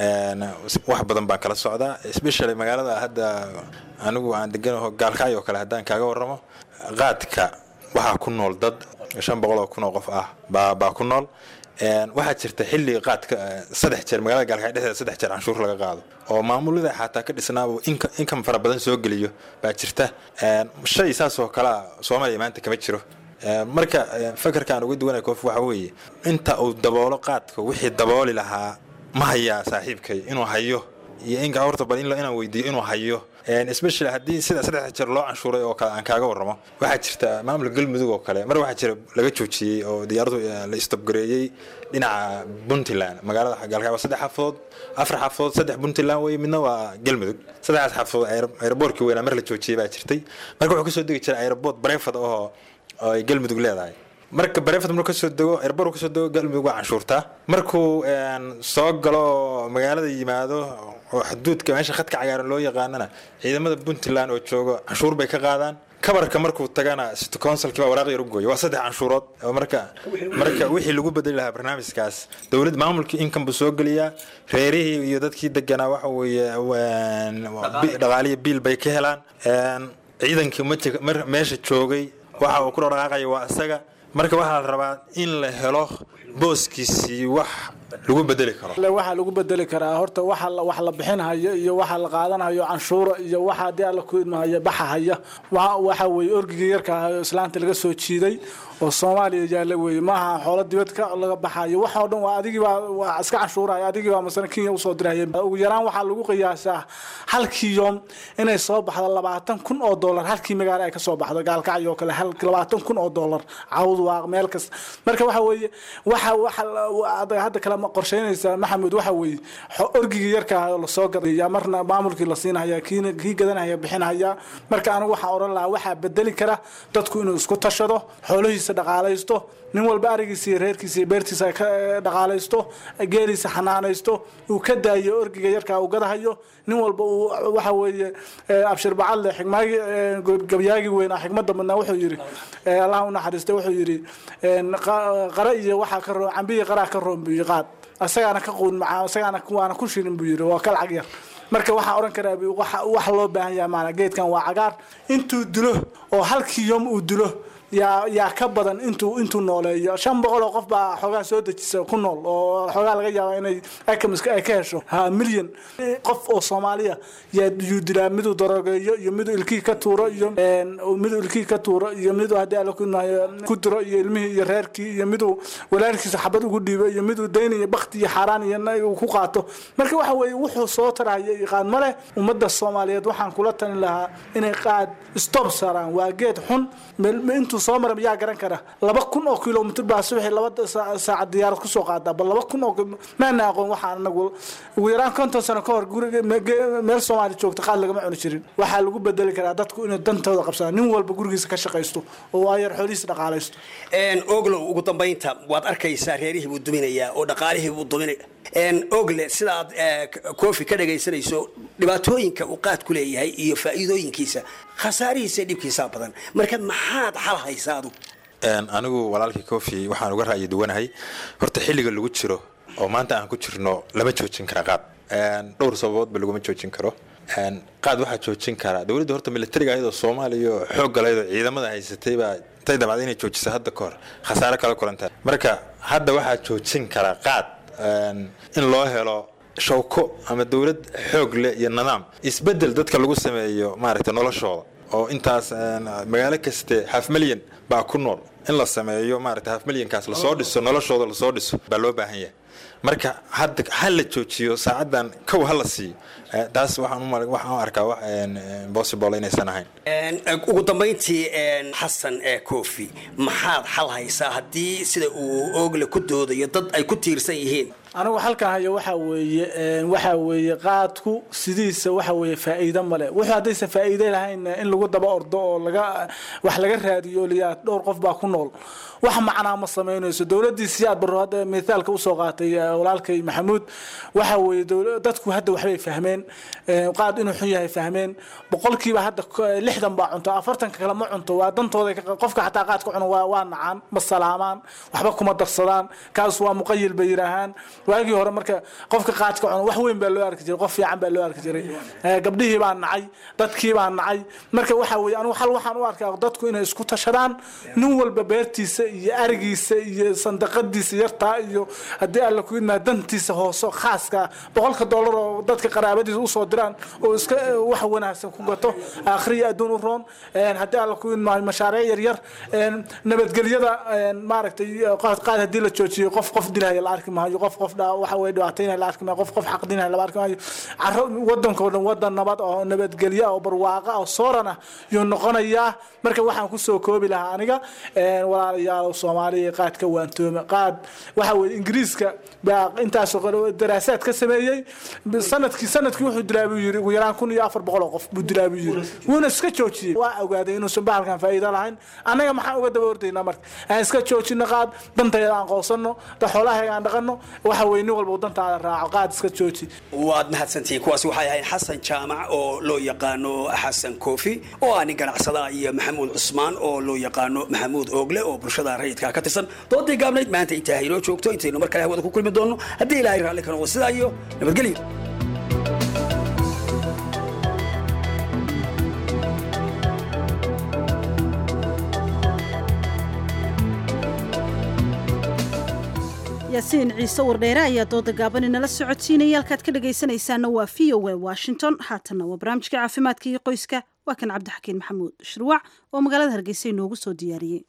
Speaker 19: wax badan baan kala socdaa especially magaalada hadda anigu aan deganaho gaalkacyo oo kale haddaan kaaga warramo qaadka waxaa ku nool dad shan boqol oo kun oo qof ah baa baa ku nool waxaa jirta xilli qaadka saddex jeer magaalada gaalkacyo dhexdeeda saddex jeer canshuur laga qaado oo maamulada xataa ka dhisnaaba inkam fara badan soo geliyo baa jirta shay saas oo kalea soomaaliya maanta kama jiro marka fakarkaan uga duwanaya koof waxa weeye inta uu daboolo qaadka wixii dabooli lahaa ma hayaa saaxiibkay inuu hayo iyo inka horta bal inaan weydiiyo inuu hayo especially haddii sida saddex jeer loo canshuuray oo kale aan kaaga warramo waxaa jirta maamulka galmudug oo kale mar waxaa jira laga joojiyey oo diyaaradu la istobgareeyey dhinaca puntland magaalada gaalkacyo saddex xafadood afar xafadood saddex puntland wey midna waa galmudug saddexdaas xafadood aeroboortkii weynaa mar la joojiyey baa jirtay marka wuxuu kasoo degi jiray aeroboort barefad oo ay galmudug leedahay marka barefad markuu kasoo dego airboor kasoo dego galmudug waa canshuurtaa markuu soo galo magaalada yimaado oo xuduudka meesha khadka cagaaran loo yaqaanana ciidamada puntland oo joogo canshuur bay ka qaadaan kabarka markuu tagana city councilkii baa waraaq yar u gooya waa saddex canshuurood oo marka marka wixii lagu bedeli lahaa barnaamijkaas dowlad maamulkii income buu soo geliyaa reerihii iyo dadkii deganaa waxa weeye dhaqaaliya biil bay ka helaan ciidankii meesha joogay waxa uu ku dhaqaaqaya waa isaga marka waxaa la rabaa in la helo booskiisii wax lagu bedeli karo
Speaker 18: waxaa lagu bedeli karaa horta waxa wax la bixinhayo iyo waxa la qaadanayo canshuura iyo waxa haddii alla ku idmahayo baxahaya waxa weeye orgigii yarka ahayo islaanta laga soo jiiday oo soomaaliya yaalla weeye maaha xoolo dibad ka laga baxayo waxa oo dhan waa adigii baa waa iska canshuuraya adigii baa masana kenya usoo diraya ugu yaraan waxaa lagu qiyaasaa halkii yoom inay soo baxdo labaatan kun oo dollar halkii magaalo ay ka soo baxdo gaalkacyo oo kale labaatan kun oo dollar cawd waa meel kasta marka waxa weeye waxa waxa hadda kale ma qorsheynaysaa maxamed waxa weeye orgigii yarka ah oo lasoo gadaya marna maamulkii la siinaya kiina kii gadanaya bixinaya marka anigu waxaan oran lahaa waxaa bedeli kara dadku inuu isku tashado xoolihiisa dhaqaalaysto nin walba arigiisa iyo reerkiisa iyo beertiisa ka dhaqaalaysto geeliisa xanaanaysto uu ka daayo orgiga yarkaa uu gadahayo nin walba uu waxa weeye abshir bacadle xigmaagi gabyaagi weynaa xigmada badnaa wuxuu yidhi allah u naxariista wuxuu yidhi qara iyo waxaa ka roon cambiyi qaraa ka roon buu yidhi qaad asagaana ka quun macaa asagaana waana ku shirin buu yidhi waa ka lacag yar marka waxaa odhan karaa wax loo baahan yahay maana geedkan waa cagaar intuu dilo oo halkii yom uu dilo yaa yaa ka badan intuu intuu nooleeyo shan boqol oo qof baa xoogaa soo dejisa ku nool oo xoogaa laga yaaba inay akamiska ay ka hesho ha milyan qof oo soomaaliya yaa yuu dilaa miduu darogeeyo iyo miduu ilkihii ka tuuro iyo miduu ilkihii ka tuuro iyo miduu haddii alla ku nahayo ku diro iyo ilmihii iyo reerkii iyo miduu walaalkiisa xabad ugu dhiibo iyo miduu dayn iyo bakti iyo xaaraan iyo uu ku qaato marka waxa weeye wuxuu soo taraya iyo qaad ma leh ummadda soomaaliyeed waxaan kula talin lahaa inay qaad stop saaraan waa geed xun intuu soo mara yaa garan kara laba kun oo kilomitr baa subaxii laba saacad diyaarad kusoo qaadaa bal laba kun oo maana aqoon waxaan anagu ugu yaraan konton sano ka hor guriga meel soomaali joogta qaad lagama cuni jirin waxaa lagu bedeli karaa dadku inay dantooda qabsadaan nin walba gurigiisa ka shaqaysto oo ayar xoolihiisa dhaqaalaysto
Speaker 17: oglow ugu dambaynta waad arkaysaa reerihii buu duminayaa oo dhaqaalihii buu duminaya ogle sidaad koofi ka dhagaysanayso dhibaatooyinka uu qaad ku leeyahay iyo faa'iidooyinkiisa khasaarihiisa dhibkiisaa badan marka maxaad xal haysaa adu
Speaker 19: anigu walaalkii kofi waxaan uga ra'yi duwanahay horta xilliga lagu jiro oo maanta aan ku jirno lama joojin kara qaad dhowr sababoodba laguma joojin karo qaad waxaa joojin karaa dowladda horta militariga ayadoo soomaaliya xoog galaydoo ciidamada haysatay baa intay damacda inay joojisa hadda ka hor khasaare kala kulanta marka hadda waxaa joojin karaa qaad in loo helo shawko ama dowlad xoog leh iyo nidaam isbedel dadka lagu sameeyo maaragtay noloshooda oo intaas magaalo kaste half milyan baa ku nool in la sameeyo maaragtay half milyankaas lasoo dhiso noloshooda lasoo dhiso baa loo baahan yahay marka hadda ha la joojiyo saacadan kow ha la siiyo taas waxaan waxaan u arkaa wax possible inaysan ahayn
Speaker 17: ugu dambayntii xasan kofi maxaad xal haysaa haddii sida uu oogle ku doodayo dad ay ku tiirsan yihiin
Speaker 18: anigu halkan hayo waxa weeye waxa weeye qaadku sidiisa waxa weeye faa'iido male wuxuu haddaysan faa'iido lahayn in lagu daba ordo oo laga wax laga raadiyo liyaa dhowr qof baa ku nool wax macnaa ma samaynayso dowladdii siyaad barro hadda mithaalka usoo qaatay walaalkay maxamuud waxa weeye dadku hadda waxbay fahmeen qaad inuu xun yahay fahmeen boqolkiiba hadda lixdan baa cunto afartanka kale ma cunto waa dantooda qofka xataa qaadka cuno waa nacaan ma salaamaan waxba kuma darsadaan kaas waa muqayil bay yidhaahaan waagii hore marka qofka qaadka cuno wax weyn baa loo arki jiray qof fiican baa loo arki jiray gabdhihii baa nacay dadkii baa nacay marka waxa weeye anigu xal waxaan u arkaa dadku inay isku tashadaan nin walba beertiisa iyo arigiisa iyo sandaqadiisa yartaa iyo haddii alla ku idmaa dantiisa hooso khaaska boqolka dollar oo dadka qaraabadiisa usoo diraan oo iska wax wanaagsan ku gato akhriya adduun u roon haddii alla ku idmaa mashaariic yaryar nabadgelyada maaragtay qaad haddii la joojiyo qof qof dilhaya la arki maayo qof qof waxa weye dhibaataynaya la arki maayo qof qof xaqdinaya la arki maayo caro wadankoo dhan wadan nabad oo nabadgelyo oo barwaaqa oo sooran ah yuu noqonayaa marka waxaan kusoo koobi lahaa aniga walaalayaal soomaaliya qaad ka waantooma qaad waxa weye ingiriiska baa intaasoo daraasaad ka sameeyey sanadkii sanadkii wuxuu dilaa buu yiri ugu yaraan kun iyo afar boqol oo qof buu dilaa buu yiri wuuna iska joojiyey waa ogaaday inuusan bahalkan faa'iido lahayn annaga maxaan uga daba ordaynaa marka aan iska joojino qaad dantayada aan qoosano da xoolahaga aan dhaqano waxa weye nin walba dantaada raaco qaad iska jooji
Speaker 17: waad mahadsantihiin kuwaasi waxay ahayd xasan jaamac oo loo yaqaano xasan koofi oo ah nin ganacsada iyo maxamuud cusmaan oo loo yaqaano maxamuud oogle oo bulshada rayidka ka tirsan doodii gaabnayd maanta intaa haynoo joogto intaynu mar kale hawada ku kulmi doonno haddii ilaahay raalli ka noqdo sidaa iyo nabadgelyo
Speaker 2: yaasiin ciise wardheere ayaa dooda gaaban inala socodsiinaya halkaad ka dhagaysanaysaana waa v o a washington haatanna waa barnaamijka caafimaadka iyo qoyska waa kan cabdixakiin maxamuud shirwac oo magaalada hargeysa inoogu soo diyaariyey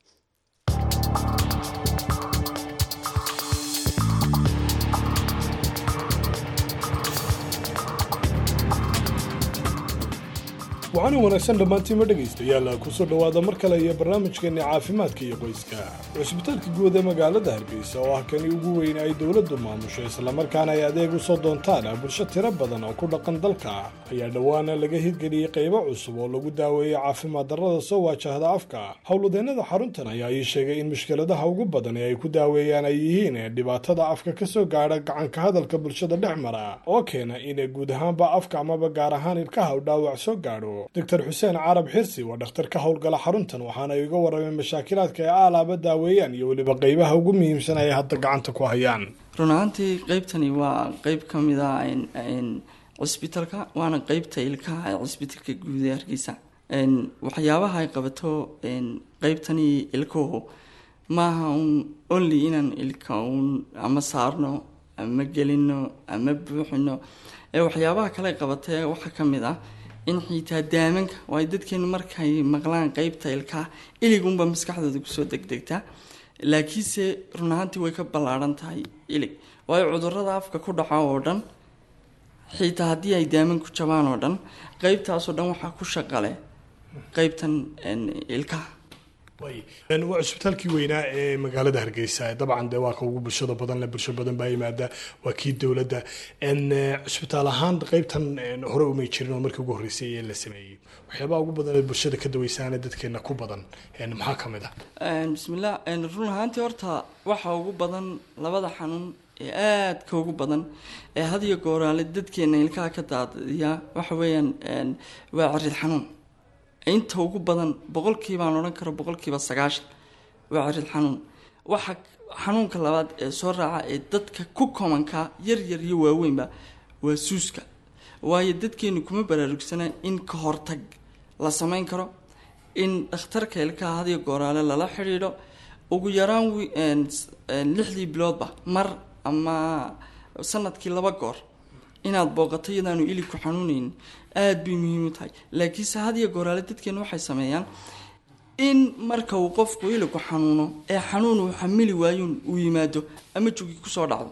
Speaker 11: waxaana wanaagsan dhammaantiima dhegaystayaal kusoo dhowaada mar kale iyo barnaamijkeenni caafimaadka iyo qoyska cusbitaalka guud ee magaalada hargeysa oo ah kani ugu weyn ay dowladdu maamusho islamarkaana ay adeeg u soo doontaan bulsho tiro badan oo ku dhaqan dalka ayaa dhowaana laga hirgeliyey qaybo cusub oo lagu daaweeyey caafimaad darrada soo waajahda afka howladeennada xaruntan ayaa ii sheegay in mushkiladaha ugu badan ee ay ku daaweeyaan ay yihiin dhibaatada afka ka soo gaadha gacanka hadalka bulshada dhex mara oo keena in guud ahaanba afka amaba gaar ahaan ilkaha u dhaawac soo gaadho doctor xuseen carab xirsi waa dhakhtar ka howlgala xaruntan waxaana iga warramay mashaakilaadka ay aalaaba daaweeyaan iyo weliba qaybaha ugu muhiimsan ay hadda gacanta ku hayaan
Speaker 20: run ahaantii qeybtani waa qeyb ka mid a cisbitalka waana qeybta ilkaha ee cisbitalka guud ee hargeysa Een, waxyaabaha ay qabato een, qeybtani ilkuhu maaha un only inaan ilka un ama saarno ama gelino ama buuxino ee waxyaabaha kale ay qabatee waxaa ka mid ah in xitaa daamanka waayo dadkeenu markay maqlaan qeybta ilkaha iligunba maskaxdooda kusoo degdegtaa laakiinse run ahaantii way ka ballaaran tahay ilig waayo cudurada afka ku dhaca oo dhan xitaa haddii ay daaman ku jabaan oo dhan qeybtaasoo dhan waxaa ku shaqale qeybtan een, ilkaha
Speaker 11: Een, waa cusbitaalkii weynaa ee magaalada hargeysa dabcan dee waa ka ugu bulshada badan leh bulsho badan baa yimaada waa kii dowladda Een, eh, cusbitaal ahaan qeybtan een, hore umay jirin oo markii ugu horreysay ee la sameeyey waxyaabaha ugu badan ee bulshada ka daweysaana dadkeena ku badan een, maxaa ka mid ah
Speaker 20: Een, bismillah een, run ahaantii horta waxaa ugu badan labada xanuun ee aadka ugu badan ee had iyo gooraale dadkeena ilkaha ka daadiya waxa weeyaan een, waa cirid xanuun inta ugu badan boqolkiiba aan odhan karo boqolkiiba sagaashan waa cirid xanuun waxa xanuunka labaad ee soo raaca ee dadka ku komanka yar yar iyo waaweynba waa suuska waayo dadkeenu kuma baraarugsana in ka hortag la samayn karo in dhakhtarka ilkaha had iyo gooraale lala xidhiidho ugu yaraan wi- een, s- een, lixdii biloodba mar ama sanadkii laba goor inaad booqato iyadaanu ilig ku xanuunaynin aada bay muhiim u tahay laakiinse had iyo gooraale dadkeenu waxay sameeyaan in marka uu qofku iligu xanuuno ee xanuun uu xamili waayuun uu yimaado ama jugi kusoo dhacdo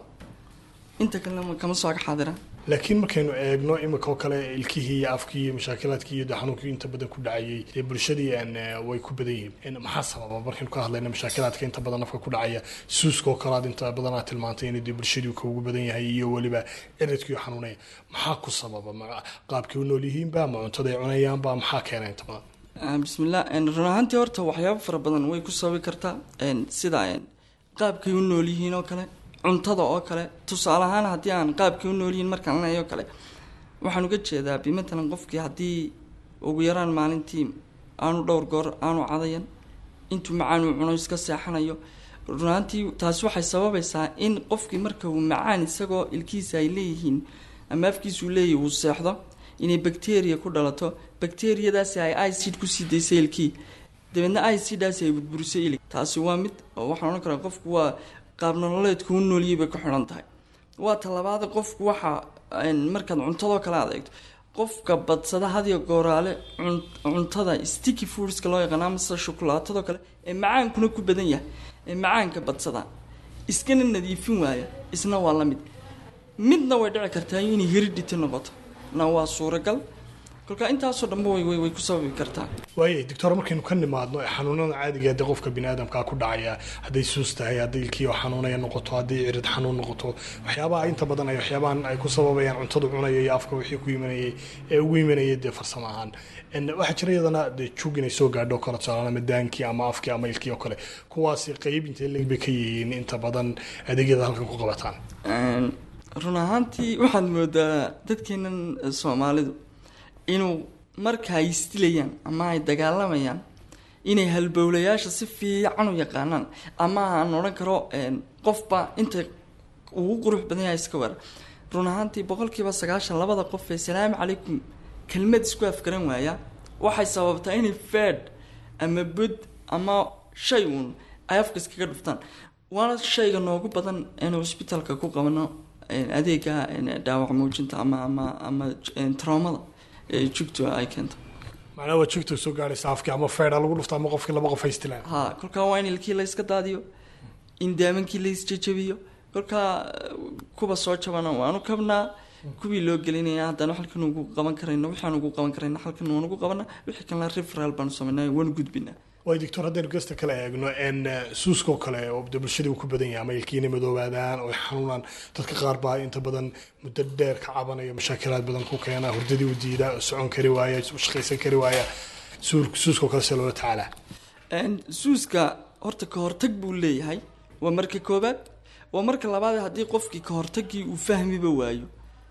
Speaker 20: inta kalena kama soo xaadira
Speaker 11: laakiin markaynu eegno imika oo kale ilkihii iyo afkii iyo mashaakilaadkii iyo dee xanuunkii inta badan ku dhacayay dee bulshadii een, eh, way ku badan yihiin Een, maxaa sababa markaynu ka hadlayno mashaakilaadka inta badan afka ku dhacaya suuska oo kale aad inta badan aad tilmaantay inay dee bulshadii ka ugu badan yahay iyo weliba ciridkii oo xanuunaya maxaa ku sababa ma qaabkay u nool yihiinba ma cuntada ay cunayaanba maxaa keena inta badan
Speaker 20: Ah, bismillah een, run ahaantii horta waxyaabo fara badan way ku sababi kartaa een, sida een, qaabkay u nool yihiin oo kale cuntada oo kale tusaale ahaan haddii aan qaabkay u nool yihiin markaan leeyahay oo kale waxaan uga jeedaa bimatalan qofkii haddii ugu yaraan maalintii aanu dhowr goor aanu cadayan intuu macaan uu cuno iska seexanayo run ahaantii taasi waxay sababaysaa in qofkii marka uu macaan isagoo ilkiisa ay leeyihiin ama afkiisu leeyahy uu seexdo inay bacteria ku dhalato bacteriyadaasi ay icid kusii daysay ilkii dabeedna iciddaasi ay burburisay ilig taasi waa mid oo waxaan odhan karaa qofku waa qaab nololeedku u nooliyay bay ku xidhan tahay waa talabaada qofku waxa een, markaad cuntadoo kale aad eegto qofka badsada hadiyo gooraale cun- cuntada sticky foodska loo yaqaan ama sida shukulaatadoo kale ee macaankuna ku badan yahay ee macaanka badsada iskana nadiifin waaya isna waa la mid midna way dhici kartaa inay heredity noqoto na waa suuragal kolka intaasoo dhanba way way way ku sababi kartaa
Speaker 11: waayay doctor markaynu ka nimaadno ee xanuunada caadiga ee dee qofka biniaadamkaa ku dhacaya hadday suus tahay hadday ilkii oo xanuunaya noqoto hadday cirid xanuun noqoto waxyaabaha inta badan ay waxyaabahan ay ku sababayaan cuntadu cunaya iyo afka wixii ku imanayay ee ugu imanayay dee farsamo ahaan En waxaa jira iyadana dee jug inay soo gaadho kale tusaale ama daankii ama afkii ama ilkii oo kale kuwaasi qeyb intee leeg bay ka yihiin inta badan adeegyada halkan ku qabataan
Speaker 20: Een, run ahaantii waxaad moodaa dadkeenan eh, soomaalidu inuu marka ay isdilayaan ama ay dagaalamayaan inay halbowlayaasha si fiican u yaqaanaan ama aan odhan karo een, qofba inta ugu qurux badan yahay iska weerar run ahaantii boqolkiiba sagaashan labada qof ee salaamu calaykum kelmad isku afgaran waaya waxay sababtaa inay fed ama bud ama shay uun ay afka iskaga dhuftaan waana shayga noogu badan inuu cusbitaalka ku qabano een, adeega een, dhaawac muujinta ama ama ama een, traumada ee jugtu ay keento
Speaker 11: macnaha waa jugta soo gaadhaysa afkii ama feedha lagu dhufta ama qofkii laba qof haystilaan
Speaker 20: ha kolkaa waa in ilkii la iska daadiyo in daamankii la isjejebiyo kolkaa eh, kuwa soo jabana waanu kabnaa kuwii loo gelinaya haddana halkan ugu qaban karayno waxaan ugu qaban karayna halkan waan ugu qabana wixii kalena referal baanu samaynaa waanu gudbinaa
Speaker 11: waay doctor haddaynu gesta kale eegno en suuskoo kale oo de bulshadii uu ku badan yahay ama ilkiina madoobaadaan oo ay xanuunaan dadka qaar baa inta badan muddo dheer ka cabanaya mashaakilaad badan ku keena hurdadii u diida socon kari waaya u shaqaysan kari waaya suul- suuskoo kale see loola tacaalaa
Speaker 20: Een, suuska horta ka hortag buu leeyahay waa marka koobaad waa marka labaad haddii qofkii ka hortagii uu fahmiba waayo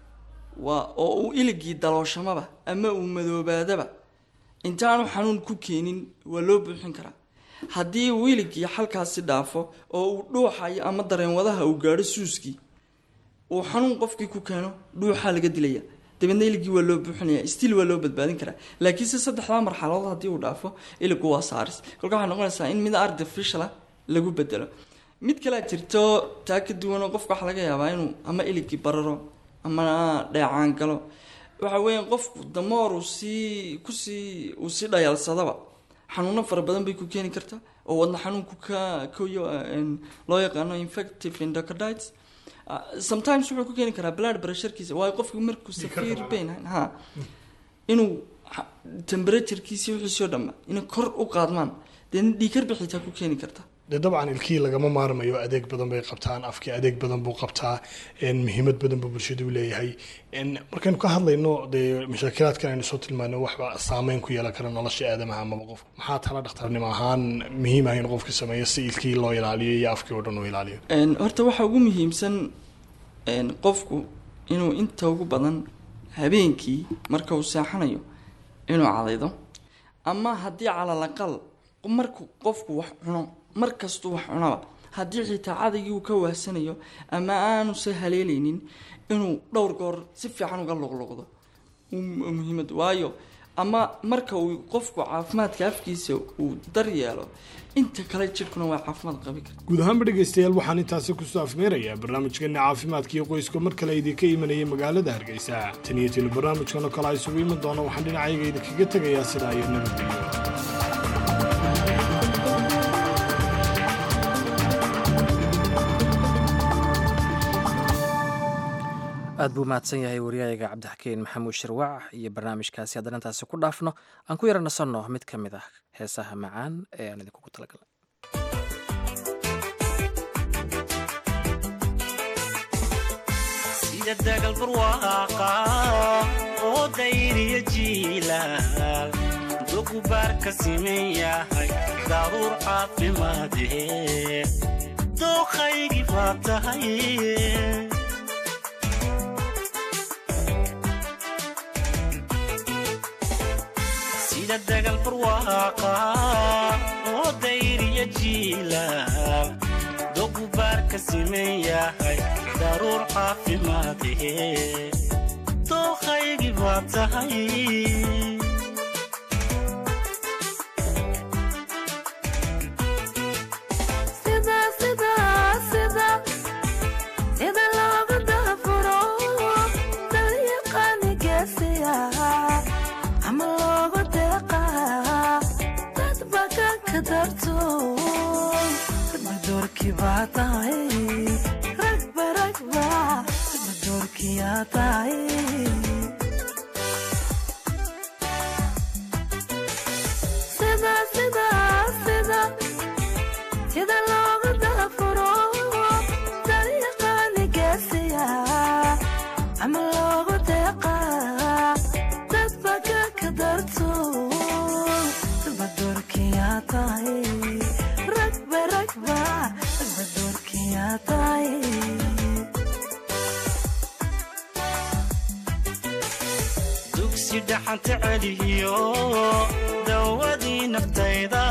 Speaker 20: waa oo uu iligii dalooshamaba ama uu madoobaadaba intaanu xanuun ku keenin waa loo buuxin karaa haddii uu iligii xalkaasi dhaafo oo uu dhuuxayo ama dareen wadaha uu gaadho suuskii uu xanuun qofkii ku keeno dhuuxaa laga dilaya dabeedna iligii waa loo buuxinaya stiil waa loo badbaadin karaa laakiinse saddexdaa marxaladood haddii uu dhaafo iligu waa saaris kolka waxay noqonaysaa in mid artificial ah lagu bedelo mid kalea jirto taa ka duwanoo qofka waxaa laga yaabaa inuu ama iligii bararo ama dheecaan galo waxa weeyaan qofku damoor uu sii kusii uu sii dhayaalsadaba xanuuno fara badan bay ku keeni kartaa oo wadna xanuunku ka koyo loo yaqaano infective endocarditis sometimes wuxuu ku keeni karaa blood pressurekiisa waayo qofku markuu severe pain ha inuu temperaturekiisi wixiisoo dhamma inay kor u qaadmaan deedna dhiikar bixitaa ku keeni karta
Speaker 11: dee dabcan ilkihii lagama maarmayo adeeg badan bay qabtaan afkii adeeg badan buu qabtaa muhiimad badan buu bulshadu leeyahay markaynu ka hadlayno dee mashaakilaadkan aynu soo tilmaano waxba saameyn ku yeelan kara nolosha aadamaha amaba qof maxaa tala dhakhtarnimo ahaan muhiim ah in qofka sameeyo si ilkihii loo ilaaliyo iyo afkii oo dhan uu ilaaliyo
Speaker 20: horta waxaa ugu muhiimsan qofku inuu inta ugu badan habeenkii marka uu seexanayo inuu cadaydo ama haddii calalaqal marku qofku wax cuno mar kastuu wax cunaba haddii xitaa cadaygii uu ka waahsanayo ama aanuse haleelaynin inuu dhowr goor si fiican uga luqluqdo muhiimad waayo ama marka uu qofku caafimaadka afkiisa uu daryeelo inta kale jidhkuna waa caafimaad qabi kara
Speaker 11: guud ahaanba dhegaystayaal waxaan intaasi kusoo afmeerayaa barnaamijkeena caafimaadka iyo qoyska mar kale idinka imanaya magaalada hargeysa tan iyo tinu barnaamijkan oo kale a isugu iman doona waxaan dhinacayga idinkaga tegayaa sidaa iyo nabadgelyo
Speaker 1: aad buu mahadsan yahay wariyaayaga cabdixakiin maxamuud shirwac iyo barnaamijkaasi haddana intaasi ku dhaafno aan ku yara nasanno mid ka mid ah heesaha macaan ee aan idinkugu talagalay
Speaker 21: sida dagal barwaaqa oo dayriya jiilaal dogubaar ka siman yahay daruur caafimaadee dooqaygii baa tahay sida dagal barwaaqa oo dayriya jiilaal dogubaar ka siman yahay daruur caafimaadee dooqaygii baa tahay dugsi dhaxanta celiyo dawadii naftayda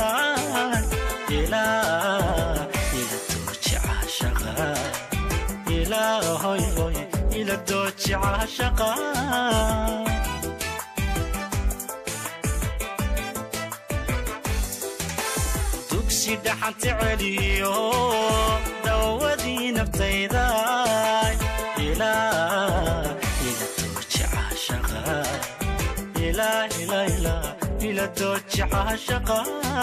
Speaker 21: ilaa ila dooji caashaqa ilaa hoy hoy ila dooji caashaqa dugsi dhaxanta celiyo dawadii naftayda ilaa ila dooji caashaqa ilaa ilaa ilaa ila dooji caashaqa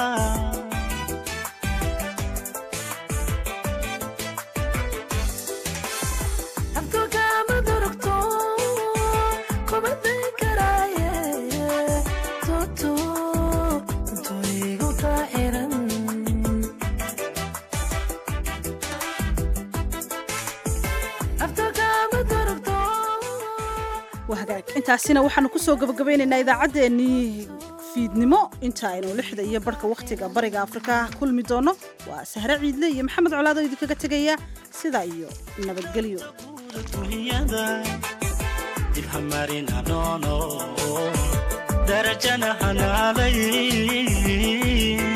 Speaker 2: intaasina waxaanu kusoo gabagabaynaynaa idaacaddeenii fiidnimo inta aynu lixda iyo barhka wakhtiga bariga afrika kulmi doono waa sahre ciidle iyo maxamed colaado idinkaga tegaya sidaa iyo nabadgelyo
Speaker 21: dib hamarin anoono darajana hanaalay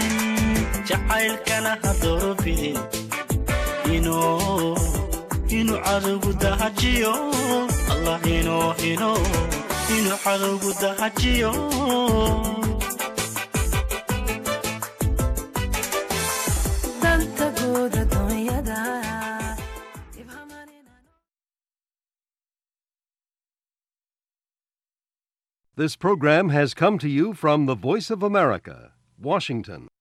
Speaker 21: jacaylkana ha doorobidin inuu inuu cadowgu dahajiyo allah inoo inoo inuu cadowgu dahajiyo
Speaker 3: danta guud adduunyada
Speaker 22: This program has come to you from the Voice of America, Washington.